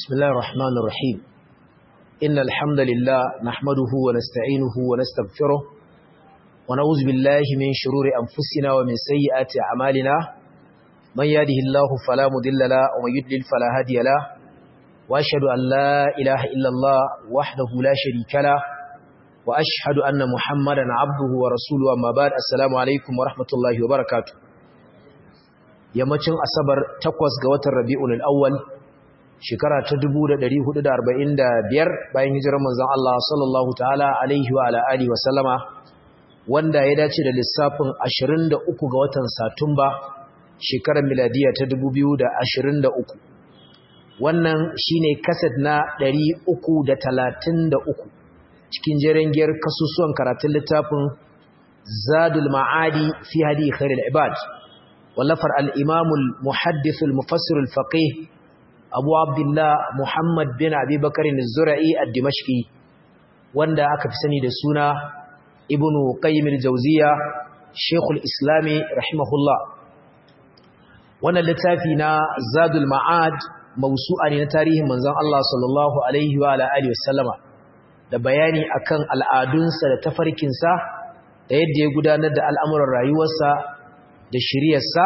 بسم الله الرحمن الرحيم إن الحمد لله نحمده ونستعينه ونستغفره ونعوذ بالله من شرور أنفسنا ومن سيئات أعمالنا من يهده الله فلا مضل له ومن يضلل فلا هادي له وأشهد أن لا إله إلا الله وحده لا شريك له وأشهد أن محمدا عبده ورسوله أما بعد السلام عليكم ورحمة الله وبركاته yammacin asabar takwas ga watan rabi'ul awwal shekara ta 1445 bayan hijirar manzon Allah sallallahu ta'ala alaihi wa alihi wa sallama wanda ya dace da lissafin 23 ga watan satumba shekarar miladiya ta 2023 wannan shine kaset na 333 cikin jerengiyar kasusuwan karatun littafin zadul ma'adi fi hadi khairul ibad ولفر الإمام المحدث المفسر الفقيه أبو عبد الله محمد بن أبي بكر الزرعي الدمشقي واندا أكفسني دسونا ابن قيم الجوزية شيخ الإسلام رحمه الله وانا لتافينا زاد المعاد موسوعة لتاريه منزان الله صلى الله عليه وعلى آله وسلم da bayani akan al'adunsa da tafarkinsa da yadda ya gudanar da al'amuran rayuwarsa da shiryarsa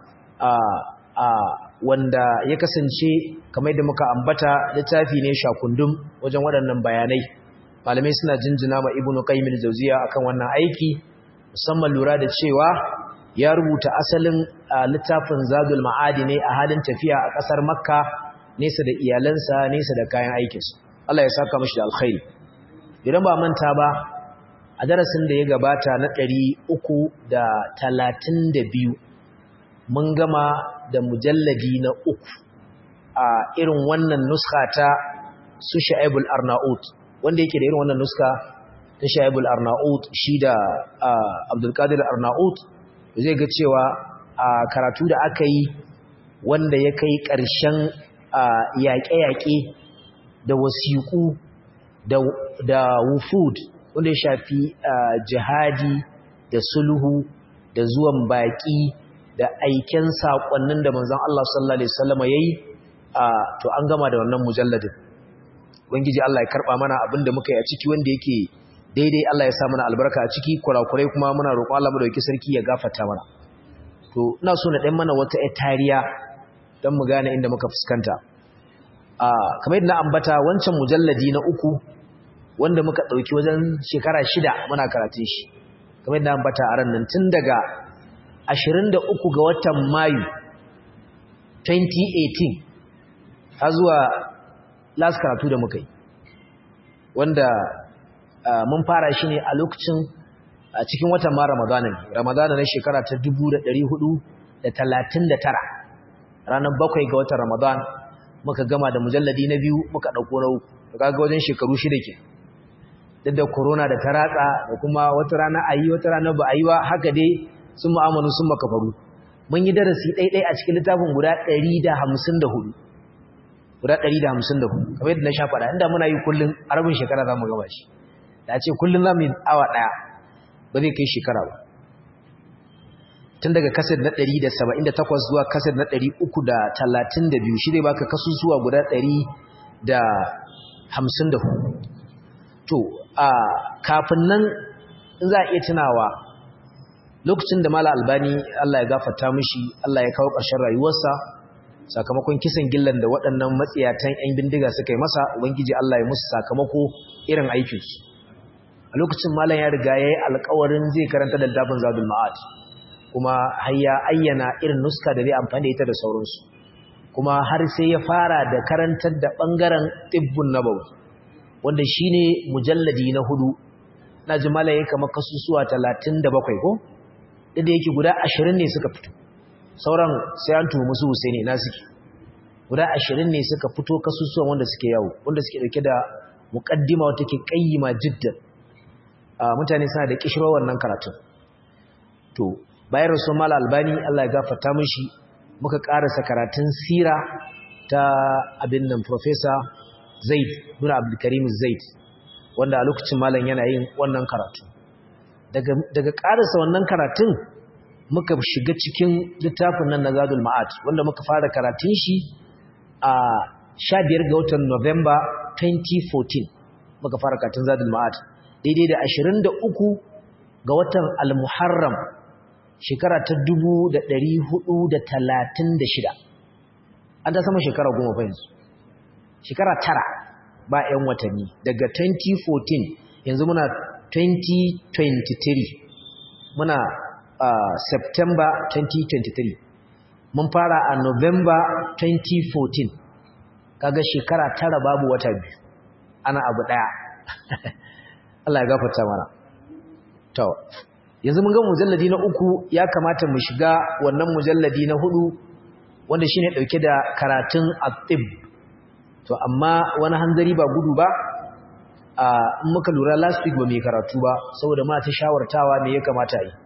a wanda ya kasance kamar da muka ambata littafi ne shakundum wajen waɗannan bayanai malamai suna jinjina ma ibnu qayyim al-jawziya akan wannan aiki musamman lura da cewa ya rubuta asalin littafin zadul ma'adi ne a halin tafiya a ƙasar makka nesa da iyalansa nesa da kayan aikinsu Allah ya saka mashi da alkhairi idan ba manta ba a darasin da ya gabata na ɗari uku da talatin da biyu mun gama da mujalladi na uku a irin wannan nuska ta su sha'ibul arnaut wanda yake da irin wannan nuska ta sha'ibul arnaut shi da abdulkadir arnaut zai ga cewa a karatu da aka yi wanda ya kai ƙarshen yaƙe-yaƙe da wasiƙu da wufud wanda ya shafi jihadi da sulhu da zuwan baƙi da aiken saƙonnin da manzon Allah sallallahu alaihi wasallam yayi to an gama da wannan mujalladin ubangiji Allah ya karba mana abinda muka yi a ciki wanda yake daidai Allah ya sa mana albarka a ciki kurakurai kuma muna roƙon Allah madauki sarki ya gafarta mana to ina so na dan mana wata ƴar tariya dan mu gane inda muka fuskanta a kamar yadda na ambata wancan mujalladi na uku wanda muka ɗauki wajen shekara shida muna karatun shi kamar da ambata a ran nan tun daga 23 ga watan mayu 2018 har zuwa last karatu da muka yi wanda mun fara shi ne a lokacin a cikin watan ma ramadana ne ramadana na shekara ta 1439 ranar bakwai ga watan ramadan muka gama da mujalladi na biyu muka ɗauko na uku kaga wajen shekaru shida ke duk da corona da ta ratsa da kuma wata rana a yi wata rana ba a yi ba haka dai sun mu'amalu sun makafaru mun yi darasi ɗaiɗai a cikin littafin guda 154 guda 154 kamar yadda na sha faɗa inda muna yi kullum a rabin shekara za mu gaba shi da ce kullum za mu yi awa ɗaya ba zai kai shekara ba tun daga kasar na 178 zuwa kasar na 332 shi zai baka kasusuwa guda 154 to a kafin nan za a iya tunawa lokacin da mala albani Allah ya gafarta mishi Allah ya kawo ƙarshen rayuwarsa sakamakon kisan gillan da waɗannan matsiyatan 'yan bindiga suka yi masa ubangiji Allah ya musu sakamako irin aikinsu a lokacin malam ya riga ya yi alkawarin zai karanta da dafin zadul ma'ad kuma har ya ayyana irin nuska da zai amfani da ita da sauransu kuma har sai ya fara da karantar da ɓangaren tibbun nabawi wanda shi ne mujalladi na hudu na ji malaye kamar kasusuwa talatin da bakwai ko inda yake guda ashirin ne suka fito sauran sai an tuhu musu husaini na suke guda ashirin ne suka fito kasusuwan wanda suke yawo wanda suke dauke da muƙaddima wata ke ƙayyima jiddan mutane suna da kishirwar wannan karatun to bayan rasu mala albani allah ya gafarta mishi muka ƙarasa karatun sira ta abin nan professor Zaid bin Abdulkarim Zaid wanda a lokacin malam yana yin wannan karatu daga daga karasa wannan karatun muka shiga cikin littafin nan na Zadul Ma'ad wanda muka fara karatun shi a 15 ga watan November 2014 muka fara katin zadul ma'ad daidai da 23 ga watan al-muharram shekara ta 1436 an ta sama shekara goma fa yanzu shekara tara ba 'yan watanni daga 2014 yanzu muna 2023 muna uh, September 2023 mun fara a November 2014 kaga shekara tara babu wata biyu ana abu daya Allah ya gafarta mana to yanzu mun ga mujalladi na uku ya kamata mu shiga wannan mujalladi na hudu wanda shine dauke da karatun at-tib to amma wani hanzari ba gudu ba in muka lura last week ba mai karatu ba saboda ma ta shawartawa me ya kamata yi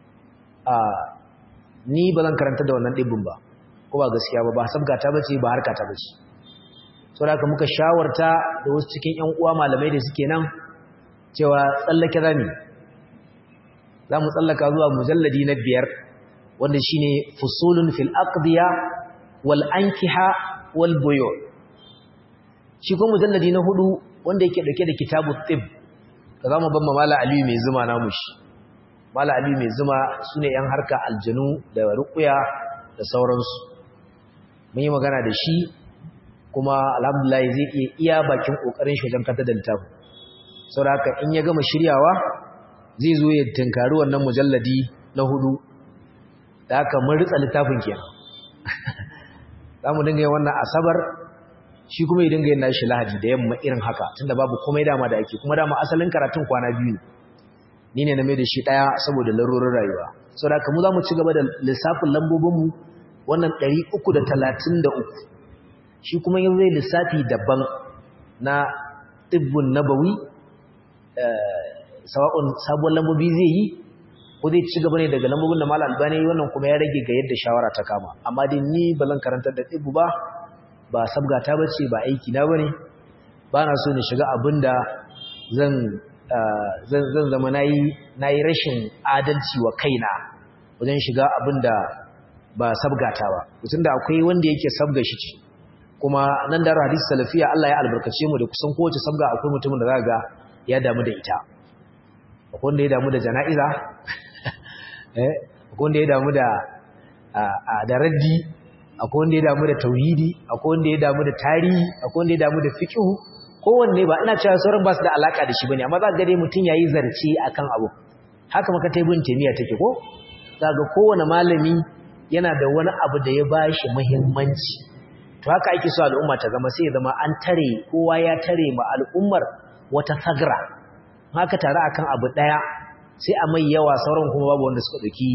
ni ba zan karanta da wannan ɗibbin ba ko ba gaskiya ba ba sabgata bace ba harkata bace saboda haka muka shawarta da wasu cikin ƴan uwa malamai da suke nan cewa tsallake zami za mu tsallaka zuwa mujalladi na biyar wanda shine fusulun fil aqdiya wal ankiha wal buyu shi ko mujalladi na hudu wanda yake dauke da kitabu tib ka zama ban mala aliyu mai zuma namu shi mala aliyu mai zuma sune yan harka aljanu da ruqya da sauransu mun yi magana da shi kuma alhamdulillah zai iya iya bakin kokarin shi wajen kanta da littafin saboda haka in ya gama shiryawa zai zo ya tunkari wannan mujalladi na hudu da haka mun ritsa littafin kenan za mu dinga yin wannan asabar shi kuma ya dinga yin nashi lahadi da yamma irin haka tunda babu komai dama da ake kuma dama asalin karatun kwana biyu ni ne na mai da shi ɗaya saboda larurin rayuwa sau da kamu za mu ci gaba da lissafin lambobinmu wannan 333 shi kuma yin zai lissafi daban na ɗibbin nabawi sawa'un sabuwar lambobi zai yi ko zai ci gaba ne daga lambobin da mala albani wannan kuma ya rage ga yadda shawara ta kama amma dai ni ba zan karantar da ɗibbu ba ba sabgata ba ce ba aiki na ba ne ba na so ni shiga abin da zan zama na yi rashin adalci wa kaina wajen shiga abin da ba sabgata ba mutum da akwai wanda yake sabga shi ce kuma nan da hadisi salafiya Allah ya albarkace mu da kusan kowace sabga akwai mutumin da za ga ya damu da ita akwai wanda ya damu da jana'iza akwai wanda ya damu da da raddi akwai wanda ya damu da tauhidi akwai wanda ya damu da tarihi akwai wanda ya damu da fiqh kowanne ba ina cewa sauran ba su da alaka da shi bane amma za ka ga dai mutun yayi zarci akan abu haka maka ta ibn taymiya take ko za ga kowanne malami yana da wani abu da ya bashi muhimmanci to haka ake so al'umma ta zama sai ya zama an tare kowa ya tare ma al'ummar wata sagra haka tare akan abu daya sai a mai yawa sauran kuma babu wanda suka dauki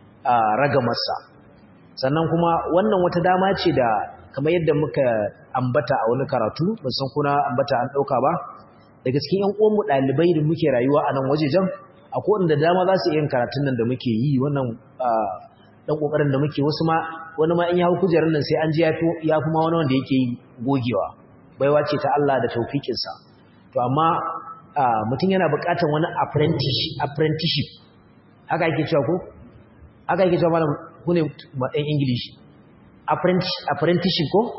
ragamarsa sannan kuma wannan wata dama ce da kamar yadda muka ambata a wani karatu ban san kuna ambata an dauka ba daga cikin ƴan uwanmu dalibai da muke rayuwa a nan wajejen akwai wanda dama za su yi karatun nan da muke yi wannan dan kokarin da muke wasu ma wani ma in ya hau kujerar nan sai an ji ya fi ma wani wanda yake yi gogewa baiwa ce ta Allah da taufikinsa to amma mutum yana buƙatar wani apprenticeship haka yake cewa ko haka yake cewa malam ku ne ɗan ingilishi apprenticeship ko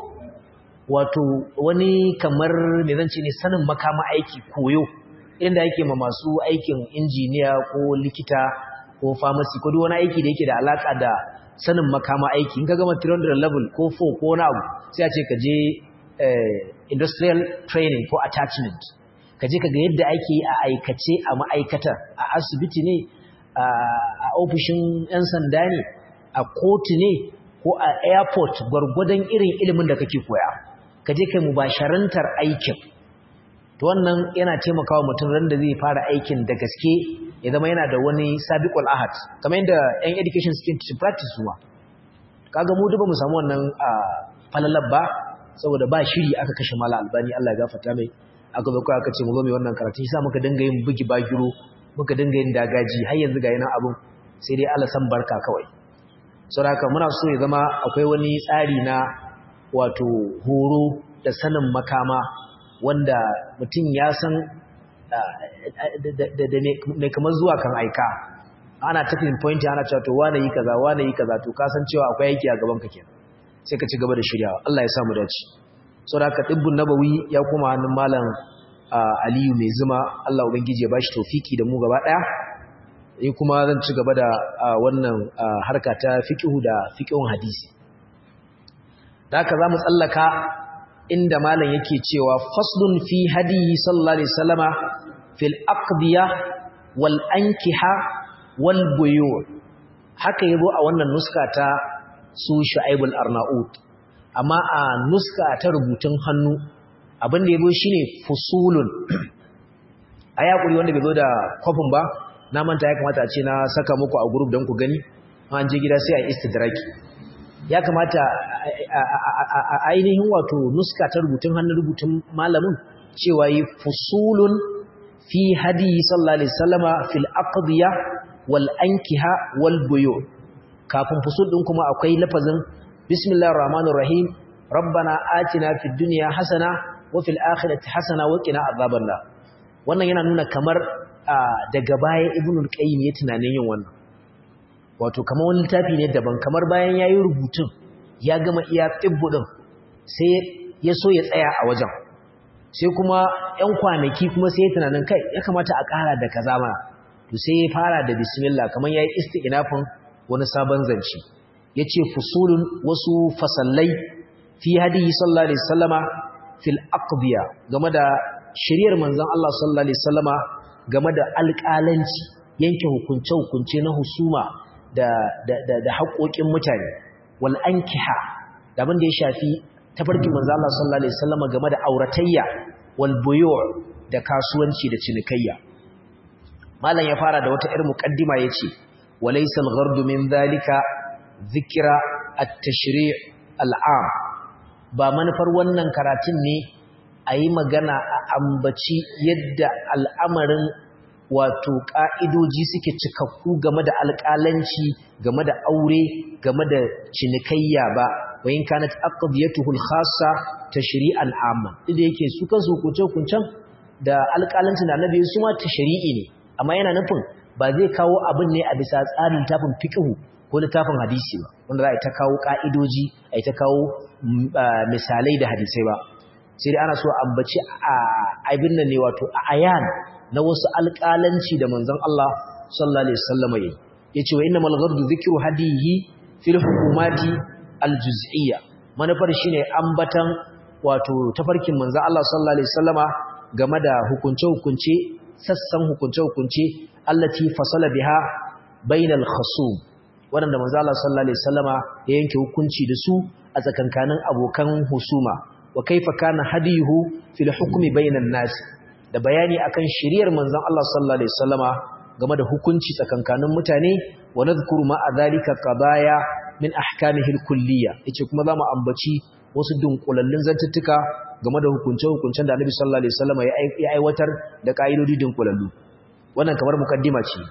wato wani kamar me zan ce ne sanin makama aiki koyo inda yake ma masu aikin injiniya ko likita ko pharmacy ko duk wani aiki da yake da alaka da sanin makama aiki in ka gama 300 level ko 4 ko wani abu sai a ce ka je industrial training ko attachment ka je ka ga yadda ake a aikace a ma'aikatar a asibiti ne a ofishin 'yan sanda ne a kotu ne ko a airport gwargwadon irin ilimin da kake koya ka je kai mubasharantar aikin to wannan yana taimakawa mutum ran da zai fara aikin da gaske ya zama yana da wani sabiqul ahad kamar yadda 'yan education suke to practice zuwa kaga mu duba mu samu wannan falalar ba saboda ba shiri aka kashe mala albani Allah ya gafarta mai aka zo kawai aka ce mu zo mai wannan karatu shi sa muka dinga yin bugi bagiro muka dinga yin dagaji har yanzu ga yana abun sai dai Allah san barka kawai saboda muna so ya zama akwai wani tsari na wato horo da sanin makama wanda mutum ya san da mai kamar zuwa kan aika ana taking point ana cewa to wane yi kaza wane yi kaza to ka san cewa akwai aiki a gaban ka kenan sai ka ci gaba da shiryawa Allah ya samu dace saboda dibbun nabawi ya koma hannun malam Aliyu mai zuma Allah ubangiji ya bashi tawfiki da mu gaba daya ni kuma zan ci gaba da wannan harka ta fiqhu da fiqhun hadisi da haka zamu tsallaka inda malam yake cewa faslun fi hadiyi sallallahu alaihi wasallama fil aqdiya wal ankiha wal buyu haka yazo a wannan nuska ta su shu'aibul arnaut amma a nuska ta rubutun hannu abin da yazo shine fusulun aya kuri wanda bai zo da kofin ba na manta ya kamata a ce na saka muku a group don ku gani an je gida sai a istidraki ya kamata a ainihin wato nuska ta rubutun hannun rubutun malamin cewa yi fusulun fi hadi sallallahu alaihi wasallama fil aqdiya wal ankiha wal buyu kafin fusul din kuma akwai lafazin bismillahir rahmanir rahim rabbana atina fid dunya hasana wa fil akhirati hasana wa qina adhaban nar wannan yana nuna kamar daga baya ibnul qayyim ya tunanin yin wannan wato kamar wani littafi ne daban kamar bayan yayi rubutun ya gama iya tibbu din sai ya so ya tsaya a wajen sai kuma ƴan kwanaki kuma sai ya tunanin kai ya kamata a ƙara da kaza mana to sai ya fara da bismillah kamar yayi isti'nafin wani sabon zance yace fusulun wasu fasallai fi hadiyi sallallahu alaihi wasallama fil aqdiya game da shiriyar manzon Allah sallallahu alaihi wasallama game da alƙalanci yanke hukunce hukunce na husuma da da da, da haƙoƙin mutane wal ankiha da abin da ya shafi tafarkin manzon Allah sallallahu alaihi wasallama game da auratayya wal buyu' da kasuwanci da cinikayya malam ya fara da wata irin muqaddima yace walaysa al-ghardu min dhalika dhikra at-tashri' al-'am ba manufar wannan karatun ne ayi magana a ambaci yadda al'amarin wato ka'idoji suke cikakku game da alƙalanci game da aure game da cinikayya ba wayin kanat aqdiyatuhu al-khassa tashri'an 'amma idan yake su kansu hukunce-hukuncen da alƙalancin da annabi su ma tashri'i ne amma yana nufin ba zai kawo abin ne a bisa tsarin tafin fiqhu ko littafin hadisi ba wanda za a ta kawo ka'idoji a ta kawo misalai da hadisai ba sai dai ana so ambaci a abin nan ne wato a ayan na wasu alƙalanci da manzon Allah sallallahu alaihi wasallam yayi yace wa innamal ghardu dhikru hadihi fil hukumati aljuz'iyya manufar shine ambatan wato tafarkin manzon Allah sallallahu alaihi wasallama game da hukunce-hukunce sassan hukunce-hukunce allati fasala biha bainal khasum wanda manzo Allah sallallahu alaihi wasallama ya yanke hukunci da su a tsakankanin abokan husuma wa kaifa kana hadiyuhu fil hukmi bainan nas da bayani akan shiriyar manzon Allah sallallahu alaihi wasallama game da hukunci tsakankanin mutane wa nadhkuru ma adhalika qadaya min ahkamihi al-kulliyya yace kuma zamu ambaci wasu dunkulallun zantuttuka game da hukunce-hukuncen da Annabi sallallahu alaihi wasallam ya aiwatar da kaidodi dunkulallu wannan kamar mukaddima ce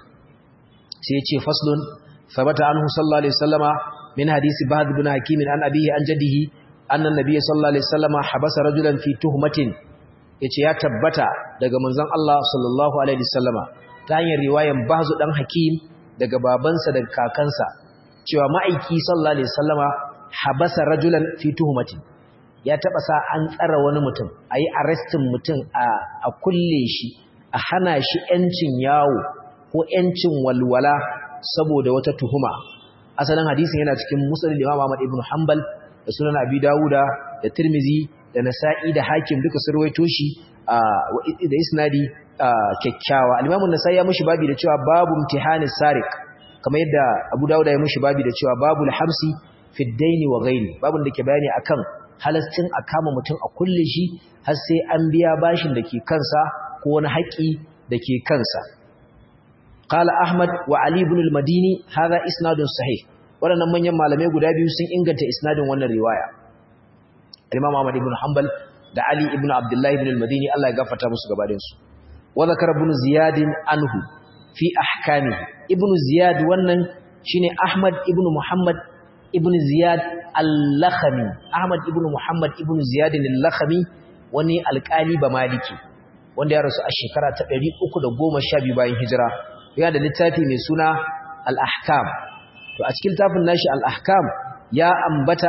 sai ya ce faslun sabata anhu sallallahu alaihi wasallama min hadisi bahd ibn hakim an abihi an jaddihi anna nabiy sallallahu alaihi wasallama habasa rajulan fi tuhmatin yace ya tabbata daga manzon Allah sallallahu alaihi wasallama ta hanyar riwayan bahzu dan hakim daga babansa daga kakansa cewa ma'aiki sallallahu alaihi wasallama habasa rajulan fi tuhmatin ya taba sa an tsara wani mutum ayi arrestin mutum a a kulle shi a hana shi yancin yawo ko yancin walwala saboda wata tuhuma asalin hadisin yana cikin musnad Imam Ahmad ibn Hanbal da sunan Abi Dawuda da Tirmizi da Nasa'i da Hakim duka sun rawaito shi da isnadi kyakkyawa al-Imam an-Nasa'i ya mushi babi da cewa babu imtihanis sariq kamar yadda Abu Dawuda ya mushi babi da cewa babul hamsi fi daini wa ghairi babun da ke bayani akan halascin a kama mutum a kulle shi har sai an biya bashin da ke kansa ko wani haƙi da ke kansa qala ahmad wa ali ibn al-madini hadha isnadun sahih waɗannan manyan malamai guda biyu sun inganta isnadin wannan riwaya imam ahmad ibn hanbal da ali ibn abdullah ibn al-madini Allah ya gafarta musu gabaɗayan su wa zakara ibn ziyad anhu fi ahkamihi ibn ziyad wannan shine ahmad ibn muhammad ibn Ziyad al-Lakhami Ahmad ibn Muhammad ibn Ziyad al-Lakhami wani alƙali ba maliki wanda ya rasu a shekara ta 312 bayan hijira yana da littafi mai suna al-Ahkam to a cikin tafin nashi al-Ahkam ya ambata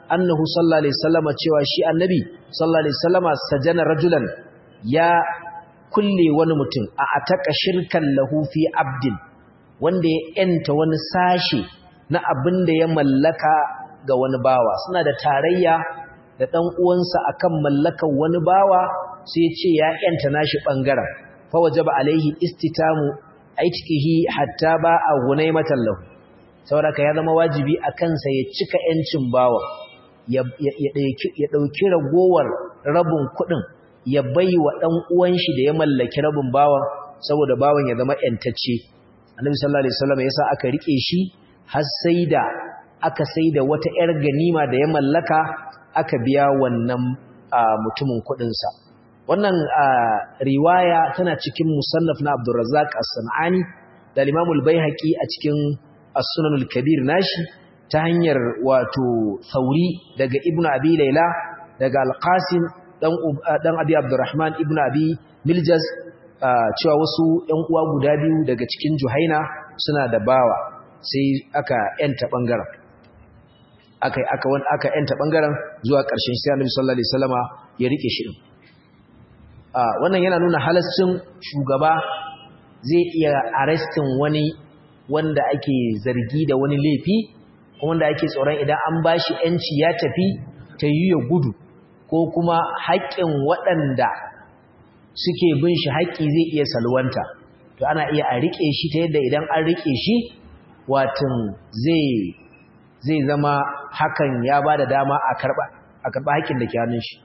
annahu sallallahu alaihi wasallama cewa shi annabi sallallahu alaihi wasallama sajana rajulan ya kulle wani mutum a ataka shirkan lahu fi abdin wanda ya yanta wani sashe na abin da ya mallaka ga wani bawa suna da tarayya da dan uwansa akan mallakan wani bawa sai ya ce ya yanta nashi bangaren fa wajaba alaihi istitamu aitihi hatta ba a gunaimatan lahu saboda ya zama wajibi a kansa ya cika yancin bawa ya ɗauki ragowar rabin kuɗin ya bai wa ɗan uwan shi da ya mallaki rabin bawan saboda bawan ya zama ‘yantacce annabi sallallahu alaihi wasallam yasa aka rike shi har sai da aka sai da wata ‘yar ganima da ya mallaka aka biya wannan mutumin kuɗinsa wannan riwaya tana cikin musannaf na abdurrazzaq as-sanani da al-imam al-baihaqi a cikin as-sunan al-kabir nashi ta hanyar wato Sauri daga Ibn Abi Layla daga Al-Qasim dan dan Abi Abdurrahman Ibn Abi Miljaz cewa wasu ƴan uwa guda biyu daga cikin Juhaina suna da bawa sai aka yanta bangaren aka aka wani aka yanta bangaren zuwa ƙarshen sai Annabi sallallahu alaihi wasallama ya rike shi wannan yana nuna halascin shugaba zai iya arrestin wani wanda ake zargi da wani laifi wanda ake tsoron idan an bashi yanci ya tafi ta yi ya gudu ko kuma haƙƙin waɗanda suke bin shi haƙƙi zai iya salwanta to ana iya a riƙe shi ta yadda idan an riƙe shi watan zai zai zama hakan ya ba da dama a karɓa a karɓa haƙƙin da ke hannun shi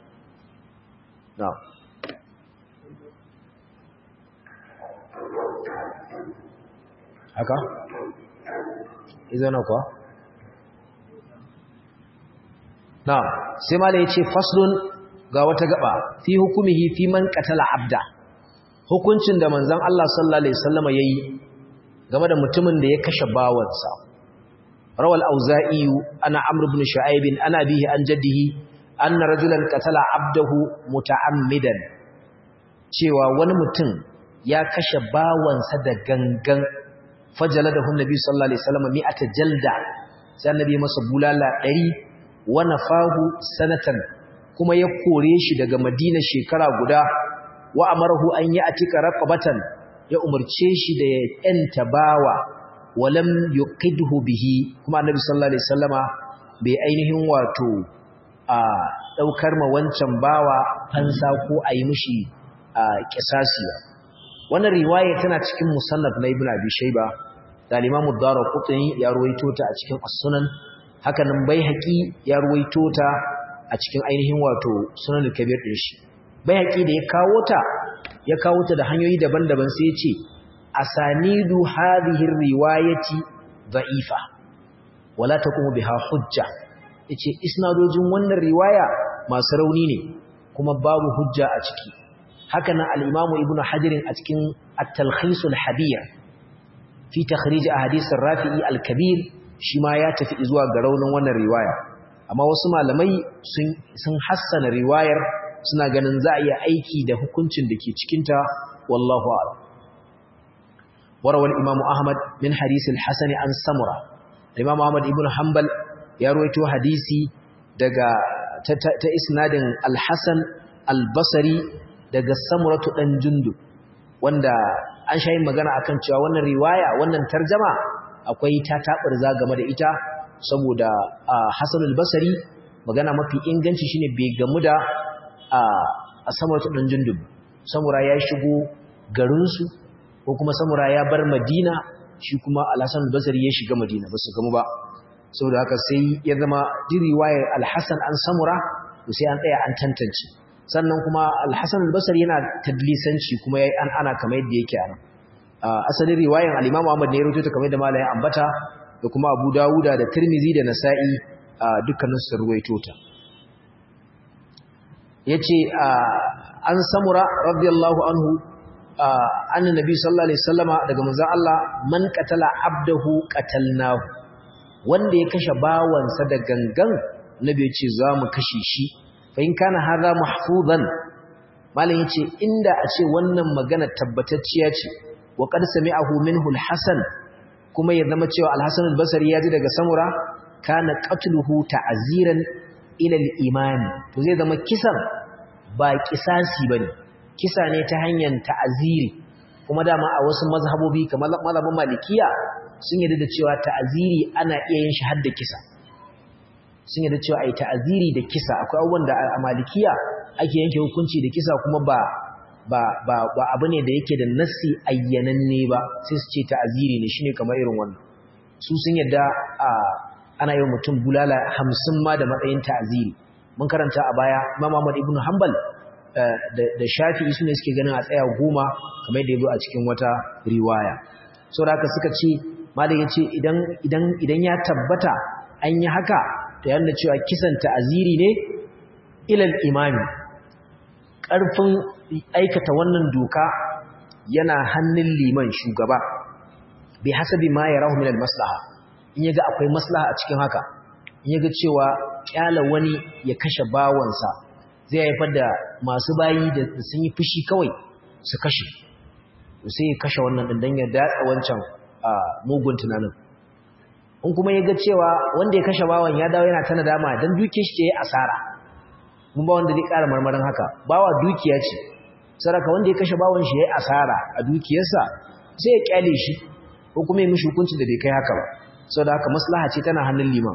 haka? izana kuwa? na sai ma da ya ce faslun ga wata gaba fi hukumihi fi man qatala abda hukuncin da manzon Allah sallallahu alaihi wasallam yayi game da mutumin da ya kashe bawansa rawal auza'i ana amr ibn shu'aib ana bihi an jaddihi anna rajulan qatala abdahu muta'ammidan cewa wani mutum ya kashe bawansa da gangan fajaladahu nabi sallallahu alaihi wasallam mi'ata jalda sai annabi masa bulala 100 wa nafahu sanatan kuma ya kore shi daga Madina shekara guda wa amarahu an yi atika raqabatan ya umarce shi da ya yanta bawa walam yuqidhu bihi kuma annabi sallallahu alaihi wasallama bai ainihin wato a daukar ma wancan bawa fansa ko ayi mishi kisasi wannan riwaya tana cikin musannaf na ibnu abi shayba da al-imam ad-darqutni ya ruwaito ta a cikin as-sunan haka nan baihaqi ya ruwaito ta a cikin ainihin wato sunan al-kabir din shi baihaqi da ya kawo ta ya kawo ta da hanyoyi daban-daban sai ya ce asanidu hadhihi riwayati dha'ifa wala taqumu biha hujja yace isnadojin wannan riwaya masu rauni ne kuma babu hujja a ciki haka nan al-imamu ibnu hajar a cikin at-talkhis al-habir fi takhrij ahadith ar-rafi'i al-kabir shi ma ya tafi zuwa ga raunin wannan riwaya amma wasu malamai sun sun hassana riwayar suna ganin za a iya aiki da hukuncin da ke cikinta wallahu a'lam وروى الإمام أحمد من حديث الحسن عن سمرة الإمام أحمد ابن حنبل يرويته حديثي دقا تإسناد الحسن البصري دقا سمرة ɗan جندب wanda an sha yin magana akan cewa wannan riwaya wannan tarjama akwai ta taɓarza game da ita saboda Hassan al-Basri magana mafi inganci shine bai gamu da a samuratu ɗan jundub samura ya shigo garinsu ko kuma samura ya bar madina shi kuma alhassan albasari ya shiga madina ba su gamu ba saboda haka sai ya zama diriwayar alhassan an samura to sai an tsaya an tantance sannan kuma alhassan albasari yana tadlisanci kuma ya yi an ana kamar yadda yake ana asalin riwayar al'imam ahmad ne ya rubuta kamar yadda malaye ambata da kuma abu dawuda da tirmizi da nasa'i dukkanin su ruwaito ta yace an samura radiyallahu anhu annan nabi sallallahu alaihi wasallama daga manzon Allah man qatala abdahu qatalnahu wanda ya kashe bawansa da gangan nabi yace zamu kashe shi fa in kana hadha mahfuzan malam yace inda a ce wannan magana tabbatacciya ce wa qad sami'ahu minhu al-hasan kuma ya zama cewa al-hasan al-basri ya ji daga samura kana qatluhu ta'ziran ila al-imani to zai zama kisan ba kisasi bane kisa ne ta hanyar ta'aziri kuma dama a wasu mazhabobi kamar mazhabin malikiya sun yarda da cewa ta'aziri ana iya yin shi har da kisa sun yarda cewa ai ta'aziri da kisa akwai abubuwan da a malikiya ake yanke hukunci da kisa kuma ba ba ba ba abu ne da yake da nassi ayyananne ba sai su ce ta'aziri ne shine kamar irin wannan su sun yarda a ana yi mutum bulala hamsin ma da matsayin ta'aziri mun karanta a baya Imam Ahmad ibn Hanbal da Shafi'i sune suke ganin a tsaya goma kamar da yazo a cikin wata riwaya saboda haka suka ce malam yace idan idan idan ya tabbata an yi haka to yana cewa kisan ta'aziri ne ilal imami ƙarfin aikata wannan doka yana hannun liman shugaba bi hasabi ma yarahu min al-maslaha in yaga akwai maslaha a cikin haka in yaga cewa kyala wani ya kashe bawansa zai haifar da masu bayi da sun yi fushi kawai su kashe sai ya kashe wannan din dan ya datsa wancan mugun tunanin in kuma yaga cewa wanda ya kashe bawan ya dawo yana ta nadama dan duke shi ce asara mun ba wanda zai ƙara marmarin haka bawa dukiya ce saraka wanda ya kashe bawon shi yayi asara a dukiyarsa sai ya kyale shi ko kuma ya mishi hukunci da bai kai haka ba saboda haka maslaha ce tana hannun liman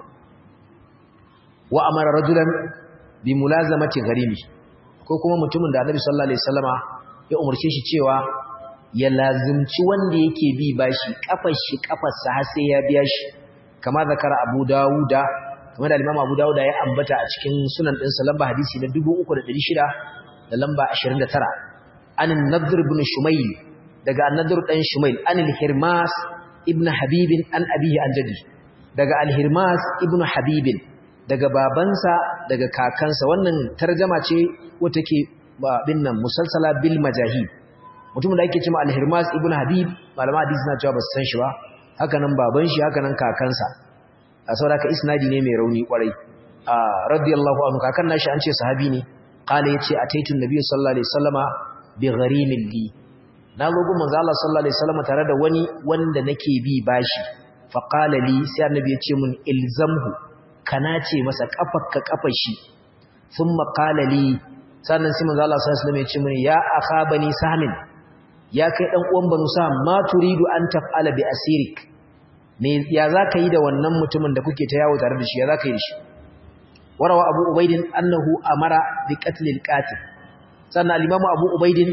wa amara rajulan bi mulazamati gharimi ko kuma mutumin da Annabi sallallahu alaihi wasallama ya umarce shi cewa ya lazimci wanda yake bi bashi kafar shi kafar sa har sai ya biya shi kama zakara Abu Dawuda kamar da Imam Abu Dawuda ya ambata a cikin sunan ɗinsa lamba hadisi na 3600 da lamba 29 an nadr ibn shumayl daga an-nadr dan shumayl an al-hirmas ibn habib an abihi an jadi daga al-hirmas ibn habib daga babansa daga kakansa wannan tarjuma ce wata ke bin nan musalsala bil majahid mutumin da ake cewa al-hirmas ibn habib malama hadisi na cewa ba su san shi ba haka nan baban shi haka nan kakansa a sauraka isnadi ne mai rauni kwarai radiyallahu anhu kakan nashi an ce sahabi ne qala yace ataitu nabiyyu sallallahu alaihi wasallama bi gharimin li na zo gun manzo Allah sallallahu alaihi wasallama tare da wani wanda nake bi bashi fa qala li sai annabi ya ce mun ilzamhu kana ce masa kafarka kafar shi thumma qala li sannan sai manzo Allah sallallahu alaihi wasallam ya ce mun ya akha bani sahmin ya kai dan uwan banu sa ma turidu an taf'ala bi asirik me ya zaka yi da wannan mutumin da kuke ta yawo tare da shi ya zaka yi da shi warawa abu ubaidin annahu amara bi qatl al-qatil sannan al-imam abu ubaidin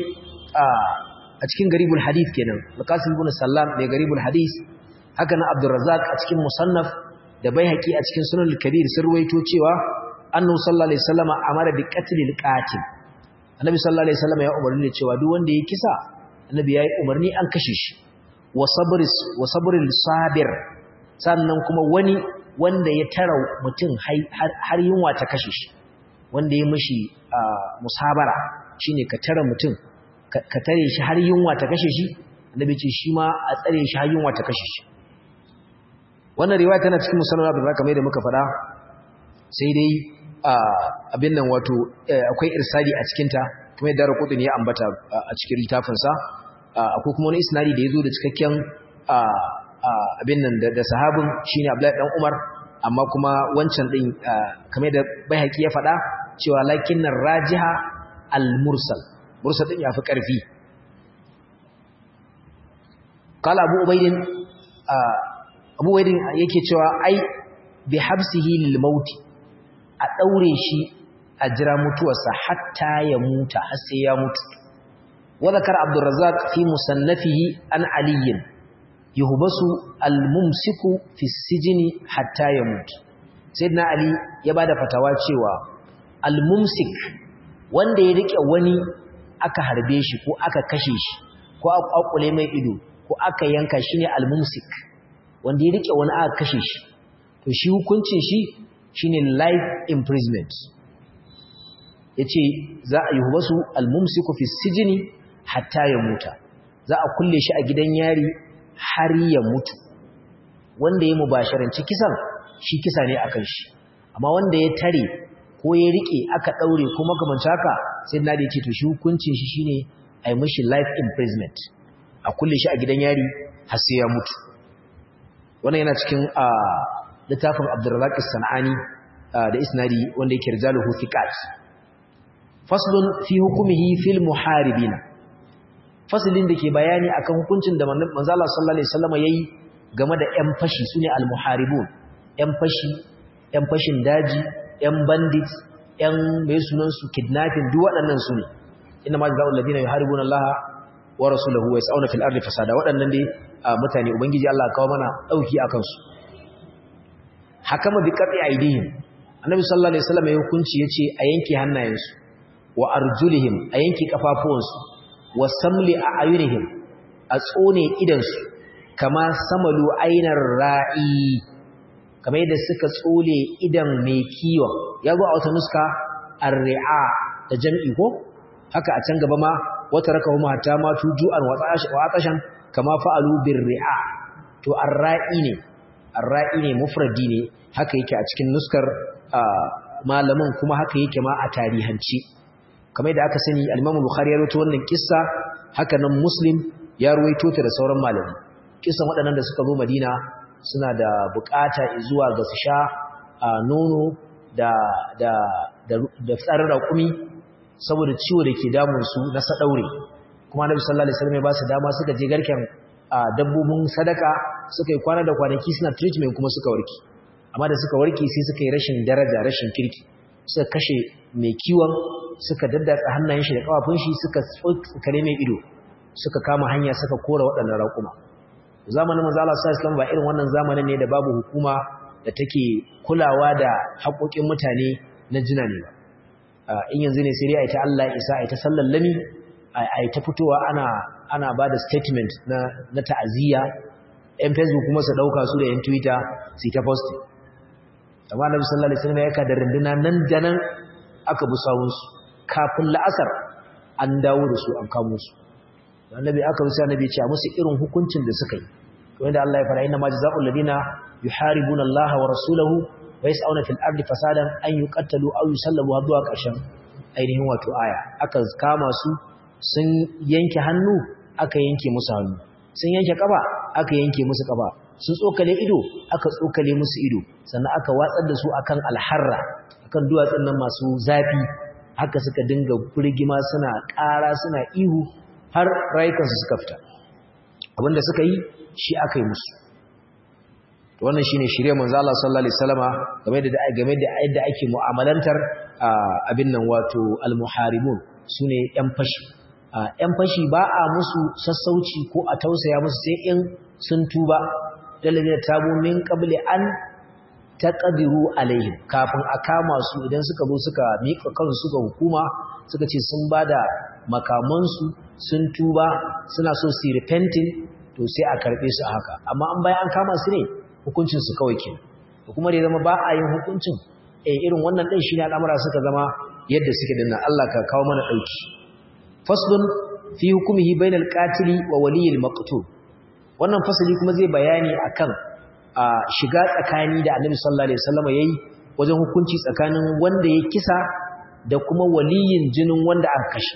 a cikin garibul hadith kenan al-qasim ibn sallam ne garibul hadith haka na abdurrazzaq a cikin musannaf da baihaqi a cikin sunan al-kabir sun ruwaito cewa annahu sallallahu alaihi wasallam amara bi qatl al-qatil annabi sallallahu alaihi wasallam ya umarni cewa duk wanda ya kisa annabi yayi umarni an kashe shi wa sabris wa sabril sabir sannan kuma wani wanda ya tara mutum har yunwa ta kashe shi wanda ya mishi musabara shine ka tara mutum ka tare shi har yunwa ta kashe shi annabi ce shi ma a tsare shi har yunwa ta kashe shi wannan riwaya tana cikin musannad Abdul Razak kamar da muka faɗa sai dai abin nan wato akwai irsali a cikin ta kuma yadda Raqutin ya ambata a cikin littafin sa akwai kuma wani isnadi da yazo da cikakken abin nan da sahabin shine Abdullahi dan Umar amma kuma wancan din kamar da Baihaqi ya faɗa cewa lakinnar rajiha al-mursal mursal din yafi ƙarfi qala Abu Ubayd Abu Ubayd yake cewa ai bi habsihi lil maut a daure shi a jira mutuwarsa hatta ya muta har sai ya mutu wa zakar Abdul Razzaq fi musannafihi an aliyin yuhbasu al-mumsiku fi sijini hatta yamut sayyidina ali ya bada fatawa cewa al-mumsik wanda ya rike wani aka harbe shi ko aka kashe shi ko aka kwakule mai ido ko aka yanka shi ne al-mumsik wanda ya rike wani aka kashe shi to shi hukuncin shi shine life imprisonment yace za a yuhbasu al-mumsiku fi sijini hatta yamuta za a kulle shi a gidan yari har ya mutu wanda ya mubasharanci kisan shi kisa ne akan shi amma wanda ya tare ko ya rike aka daure ko makamanci haka sai na da yace to shi hukuncin shi shine ai mishi life imprisonment a kulle shi a gidan yari har sai ya mutu wannan yana cikin a littafin Abdurrazzaq As-Sanani da isnadi wanda yake rijaluhu thiqat faslun fi hukmihi fil muharibina faslin da ke bayani akan hukuncin da manzo Allah sallallahu alaihi wasallam yayi game da ƴan fashi sune al muharibun ƴan fashi ƴan fashin daji ƴan bandits ƴan mai sunan su kidnapping duk waɗannan su ne inna ma jazaa'ul ladina yuharibuna Allah wa rasulahu wa yas'una fil ardi fasada waɗannan dai mutane ubangiji Allah kawo mana dauki akan su hakama bi qati aidihim annabi sallallahu alaihi wasallam ya hukunci yace a yanke hannayensu wa arjulihim a yanke kafafuwansu wa samli a ayunihim a tsone idansu kama samalu ainar ra'i kamar yadda suka tsole idan mai kiwon ya zo a wata nuska ar-ri'a da jam'i ko haka a can gaba ma wata raka huma hatta ma tujuan wa atashan kama fa'alu bir-ri'a to ar-ra'i ne ar-ra'i ne mufradi ne haka yake a cikin nuskar malamin kuma haka yake ma a tarihanci kamar yadda aka sani al-Imam Bukhari ya rawaito wannan kissa haka nan Muslim ya rawaito ta da sauran malami kissan waɗannan da suka zo Madina suna da bukata zuwa ga su sha nono da da da da tsarin raƙumi saboda ciwo da ke damun su na sadaure kuma Annabi sallallahu alaihi wasallam ya ba su dama suka je garken dabbobin sadaka suka yi kwana da kwanaki suna treatment kuma suka warke amma da suka warke sai suka yi rashin daraja rashin kirki suka kashe mai kiwon suka daddatsa hannayen shi da kafafun shi suka tsokare mai ido suka kama hanya suka kora waɗannan raƙuma zamanin manzo Allah sallallahu alaihi ba irin wannan zamanin ne da babu hukuma da take kulawa da haƙoƙin mutane na jina ne ba in yanzu ne sai dai a ta Allah isa a ta sallallami a ta fitowa ana ana bada statement na na ta'aziyya yan Facebook kuma su dauka su da yan Twitter su ta posting amma Annabi sallallahu alaihi wasallam ya ka da runduna nan da nan aka bi sawunsu kafin la'asar an dawo da su an kamo su annabi aka rusa annabi ce a musu irin hukuncin da suka yi wanda Allah ya fara inna ma jazaa'ul ladina yuharibuna Allah wa rasulahu wa yas'una fil ardi fasadan an yuqattalu aw yusallabu zuwa ƙarshen ainihin wato aya aka kama su sun yanke hannu aka yanke musu hannu sun yanke kafa aka yanke musu kafa sun tsokale ido aka tsokale musu ido sannan aka watsar da su akan alharra akan duwatsun nan masu zafi haka suka dinga burgima suna ƙara suna ihu har rayukansu suka fita abinda suka yi shi aka yi musu wannan shine shirye manzo Allah sallallahu alaihi wasallama game da game da yadda ake mu'amalantar abin nan wato almuharibun sune yan fashi yan fashi ba a musu sassauci ko a tausaya musu sai in sun tuba dalilin tabu min qabli an taqdiru alaihim kafin a kama su idan suka zo suka mika kansu suka hukuma suka ce sun bada makamansu sun tuba suna so su repenting to sai a karbe su haka amma an bayan an kama su ne hukuncin su kawai ke kuma da zama ba a yin hukuncin eh irin wannan din shine al'amura suka zama yadda suke dinnan Allah ka kawo mana dauki faslun fi hukmihi bainal qatili wa waliyil maqtul wannan fasali kuma zai bayani akan a shiga tsakani da Annabi sallallahu alaihi wasallam yayi wajen hukunci tsakanin wanda ya kisa da kuma waliyin jinin wanda aka kashe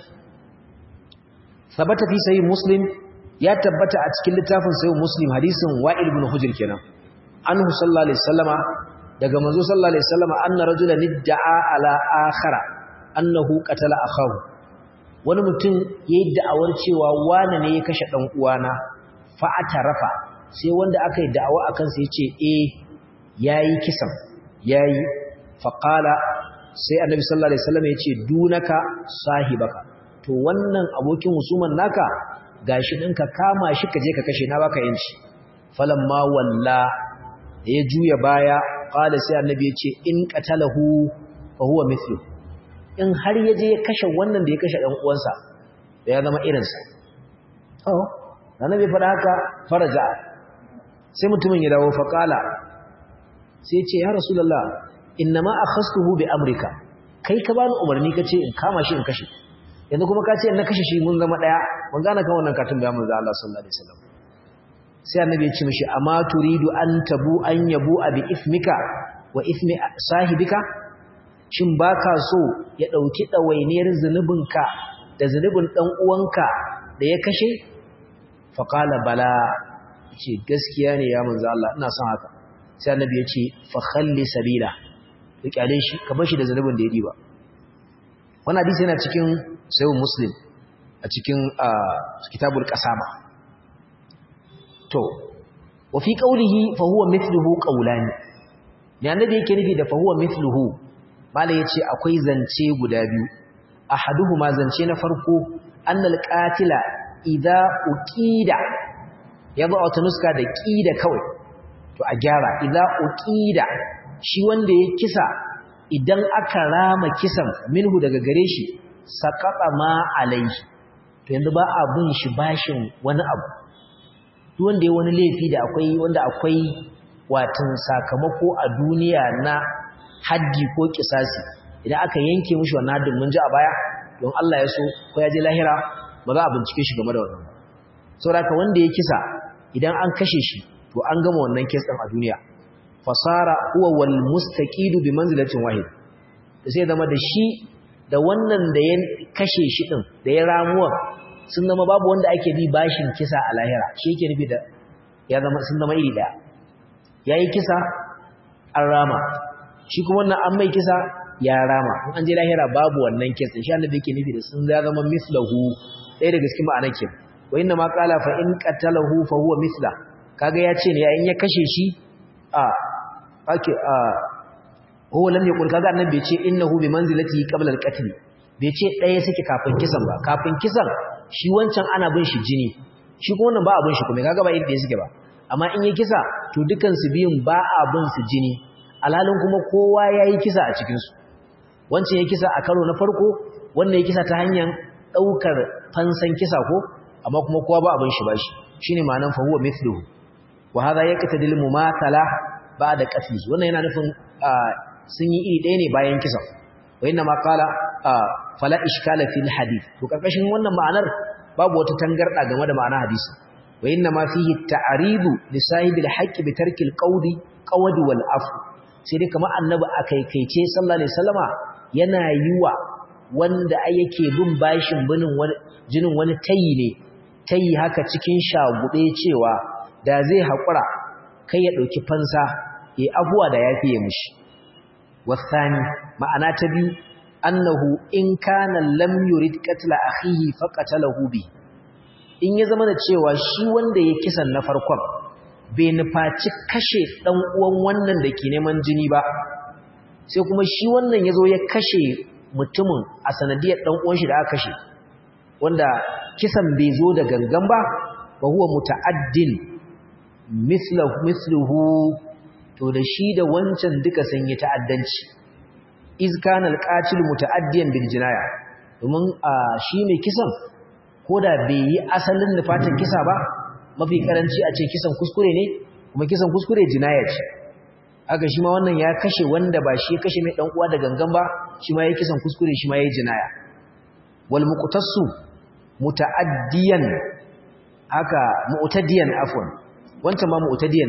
sabata fi sahih muslim ya tabbata a cikin littafin sahih muslim hadisin wa'il ibn hujr kenan anhu sallallahu alaihi wasallama daga manzo sallallahu alaihi wasallama anna rajulan idda'a ala akhara annahu qatala akahu wani mutum yayi da'awar cewa wani ne ya kashe dan uwana fa atarafa sai wanda aka yi da'awa akan sa yace eh yayi kisan yayi fa qala sai annabi sallallahu alaihi wasallam yace dunaka sahibaka to wannan abokin husuman naka gashi ɗinka kama shi ka je ka kashe na baka yanci falamma walla ya juya baya qala sai annabi ya ce in qatalahu fa huwa mithlu in har ya je ya kashe wannan da ya kashe dan uwansa ya zama irinsa oh annabi fada haka faraja sai mutumin ya dawo fa qala sai ya ce ya rasulullah innama akhastuhu bi amrika kai ka bani umarni kace in kama shi in kashe yanzu kuma ka ce na kashe shi mun zama daya mun gane kan wannan katun da manzo Allah sallallahu alaihi wasallam sai annabi ya ce mishi amma turidu an tabu an yabu bi ismika wa ismi sahibika shin baka so ya dauki dawainiyar zunubinka da zunubin dan uwanka da ya kashe fa qala bala ce gaskiya ne ya manzo Allah ina son haka sai annabi ya ce fa khalli sabila to kyale shi ka bar shi da zanubin da ya diba wannan hadisi yana cikin sahih muslim a cikin kitabul qasama to wa fi qawlihi fa huwa mithluhu qawlani ne annabi yake nufi da fa huwa mithluhu mala yace akwai zance guda biyu ahaduhuma zance na farko annal qatila idza uqida yazo a nuska da qida kawai to a gyara idza uqida shi wanda ya kisa idan aka rama kisan minhu daga gare shi saqata ma alaihi to yanzu ba abun shi bashin wani abu duk wanda ya wani laifi da akwai wanda akwai watan sakamako a duniya na haddi ko kisasi idan aka yanke mishi wannan haddin mun ji a baya don Allah ya so ko ya je lahira ba za a bincike shi game da wannan saboda wanda ya kisa idan an kashe shi to an gama wannan kes din a duniya fasara huwa wal mustaqidu bi manzilatin wahid da sai zama da shi da wannan da ya kashe shi din da ya ramuwa sun zama babu wanda ake bi bashin kisa a lahira shi yake nufi da ya zama sun zama iri daya yayi kisa an rama shi kuma wannan an mai kisa ya rama in an je lahira babu wannan kes din shi annabi yake nufi da sun ya zama mislahu ɗaya daga cikin ma'anar ke wa inna ma qala fa in qatalahu fa huwa misla kaga ya ce ne ya in ya kashe shi a ake a huwa lam yaqul kaga annabi bai ce innahu bi manzilati qabla al-qatl bai ce ɗaya suke kafin kisan ba kafin kisan shi wancan ana bin shi jini shi kuma wannan ba abin shi kuma kaga ba inda ya suke ba amma in ya kisa to dukan su biyun ba abin su jini alhalin kuma kowa yayi kisa a cikin su wancan ya kisa a karo na farko wannan ya kisa ta hanyar daukar fansan kisa ko amma kuma kowa ba abin shi bashi shine ma'anan fa huwa mithluhu wa hadha yaqtadil mumathala ba'da qatli wannan yana nufin sun yi iri ɗaya ne bayan kisan wa inna ma qala fala ishkala fil hadith to karkashin wannan ma'anar babu wata tangarda game da ma'anar hadisi wa inna ma fihi ta'ridu li sahibil haqqi bi tarki al qawli qawdi wal afu sai dai kamar annabi akaikaice sallallahu alaihi wasallama yana yiwa wanda yake bin bashin binin wani jinin wani tayi ne tayi haka cikin shagube cewa da zai haƙura kai ya ɗauki fansa ya abuwa da ya fiye mushi wasani ma'ana ta biyu annahu in kana lam yurid qatla akhihi faqatalahu bi in ya zama da cewa shi wanda ya kisan na farkon bai nufaci kashe dan uwan wannan da ke neman jini ba sai kuma shi wannan yazo ya kashe mutumin a sanadiyar dan uwan shi da aka kashe wanda kisan bai zo da gangan ba fa huwa muta'addin misluhu to da shi da wancan duka sun yi ta'addanci iz kana alqatil muta'addiyan bil jinaya domin shi mai kisan koda bai yi asalin nufatin kisa ba mafi karanci a ce kisan kuskure ne kuma kisan kuskure jinaya ce haka shi ma wannan ya kashe wanda ba shi ya kashe mai dan uwa da gangan ba shi ma ya kisan kuskure shi ma ya jinaya wal muqtasu muta'addiyan haka mu'tadiyan afwan wancan ba mu'tadiyan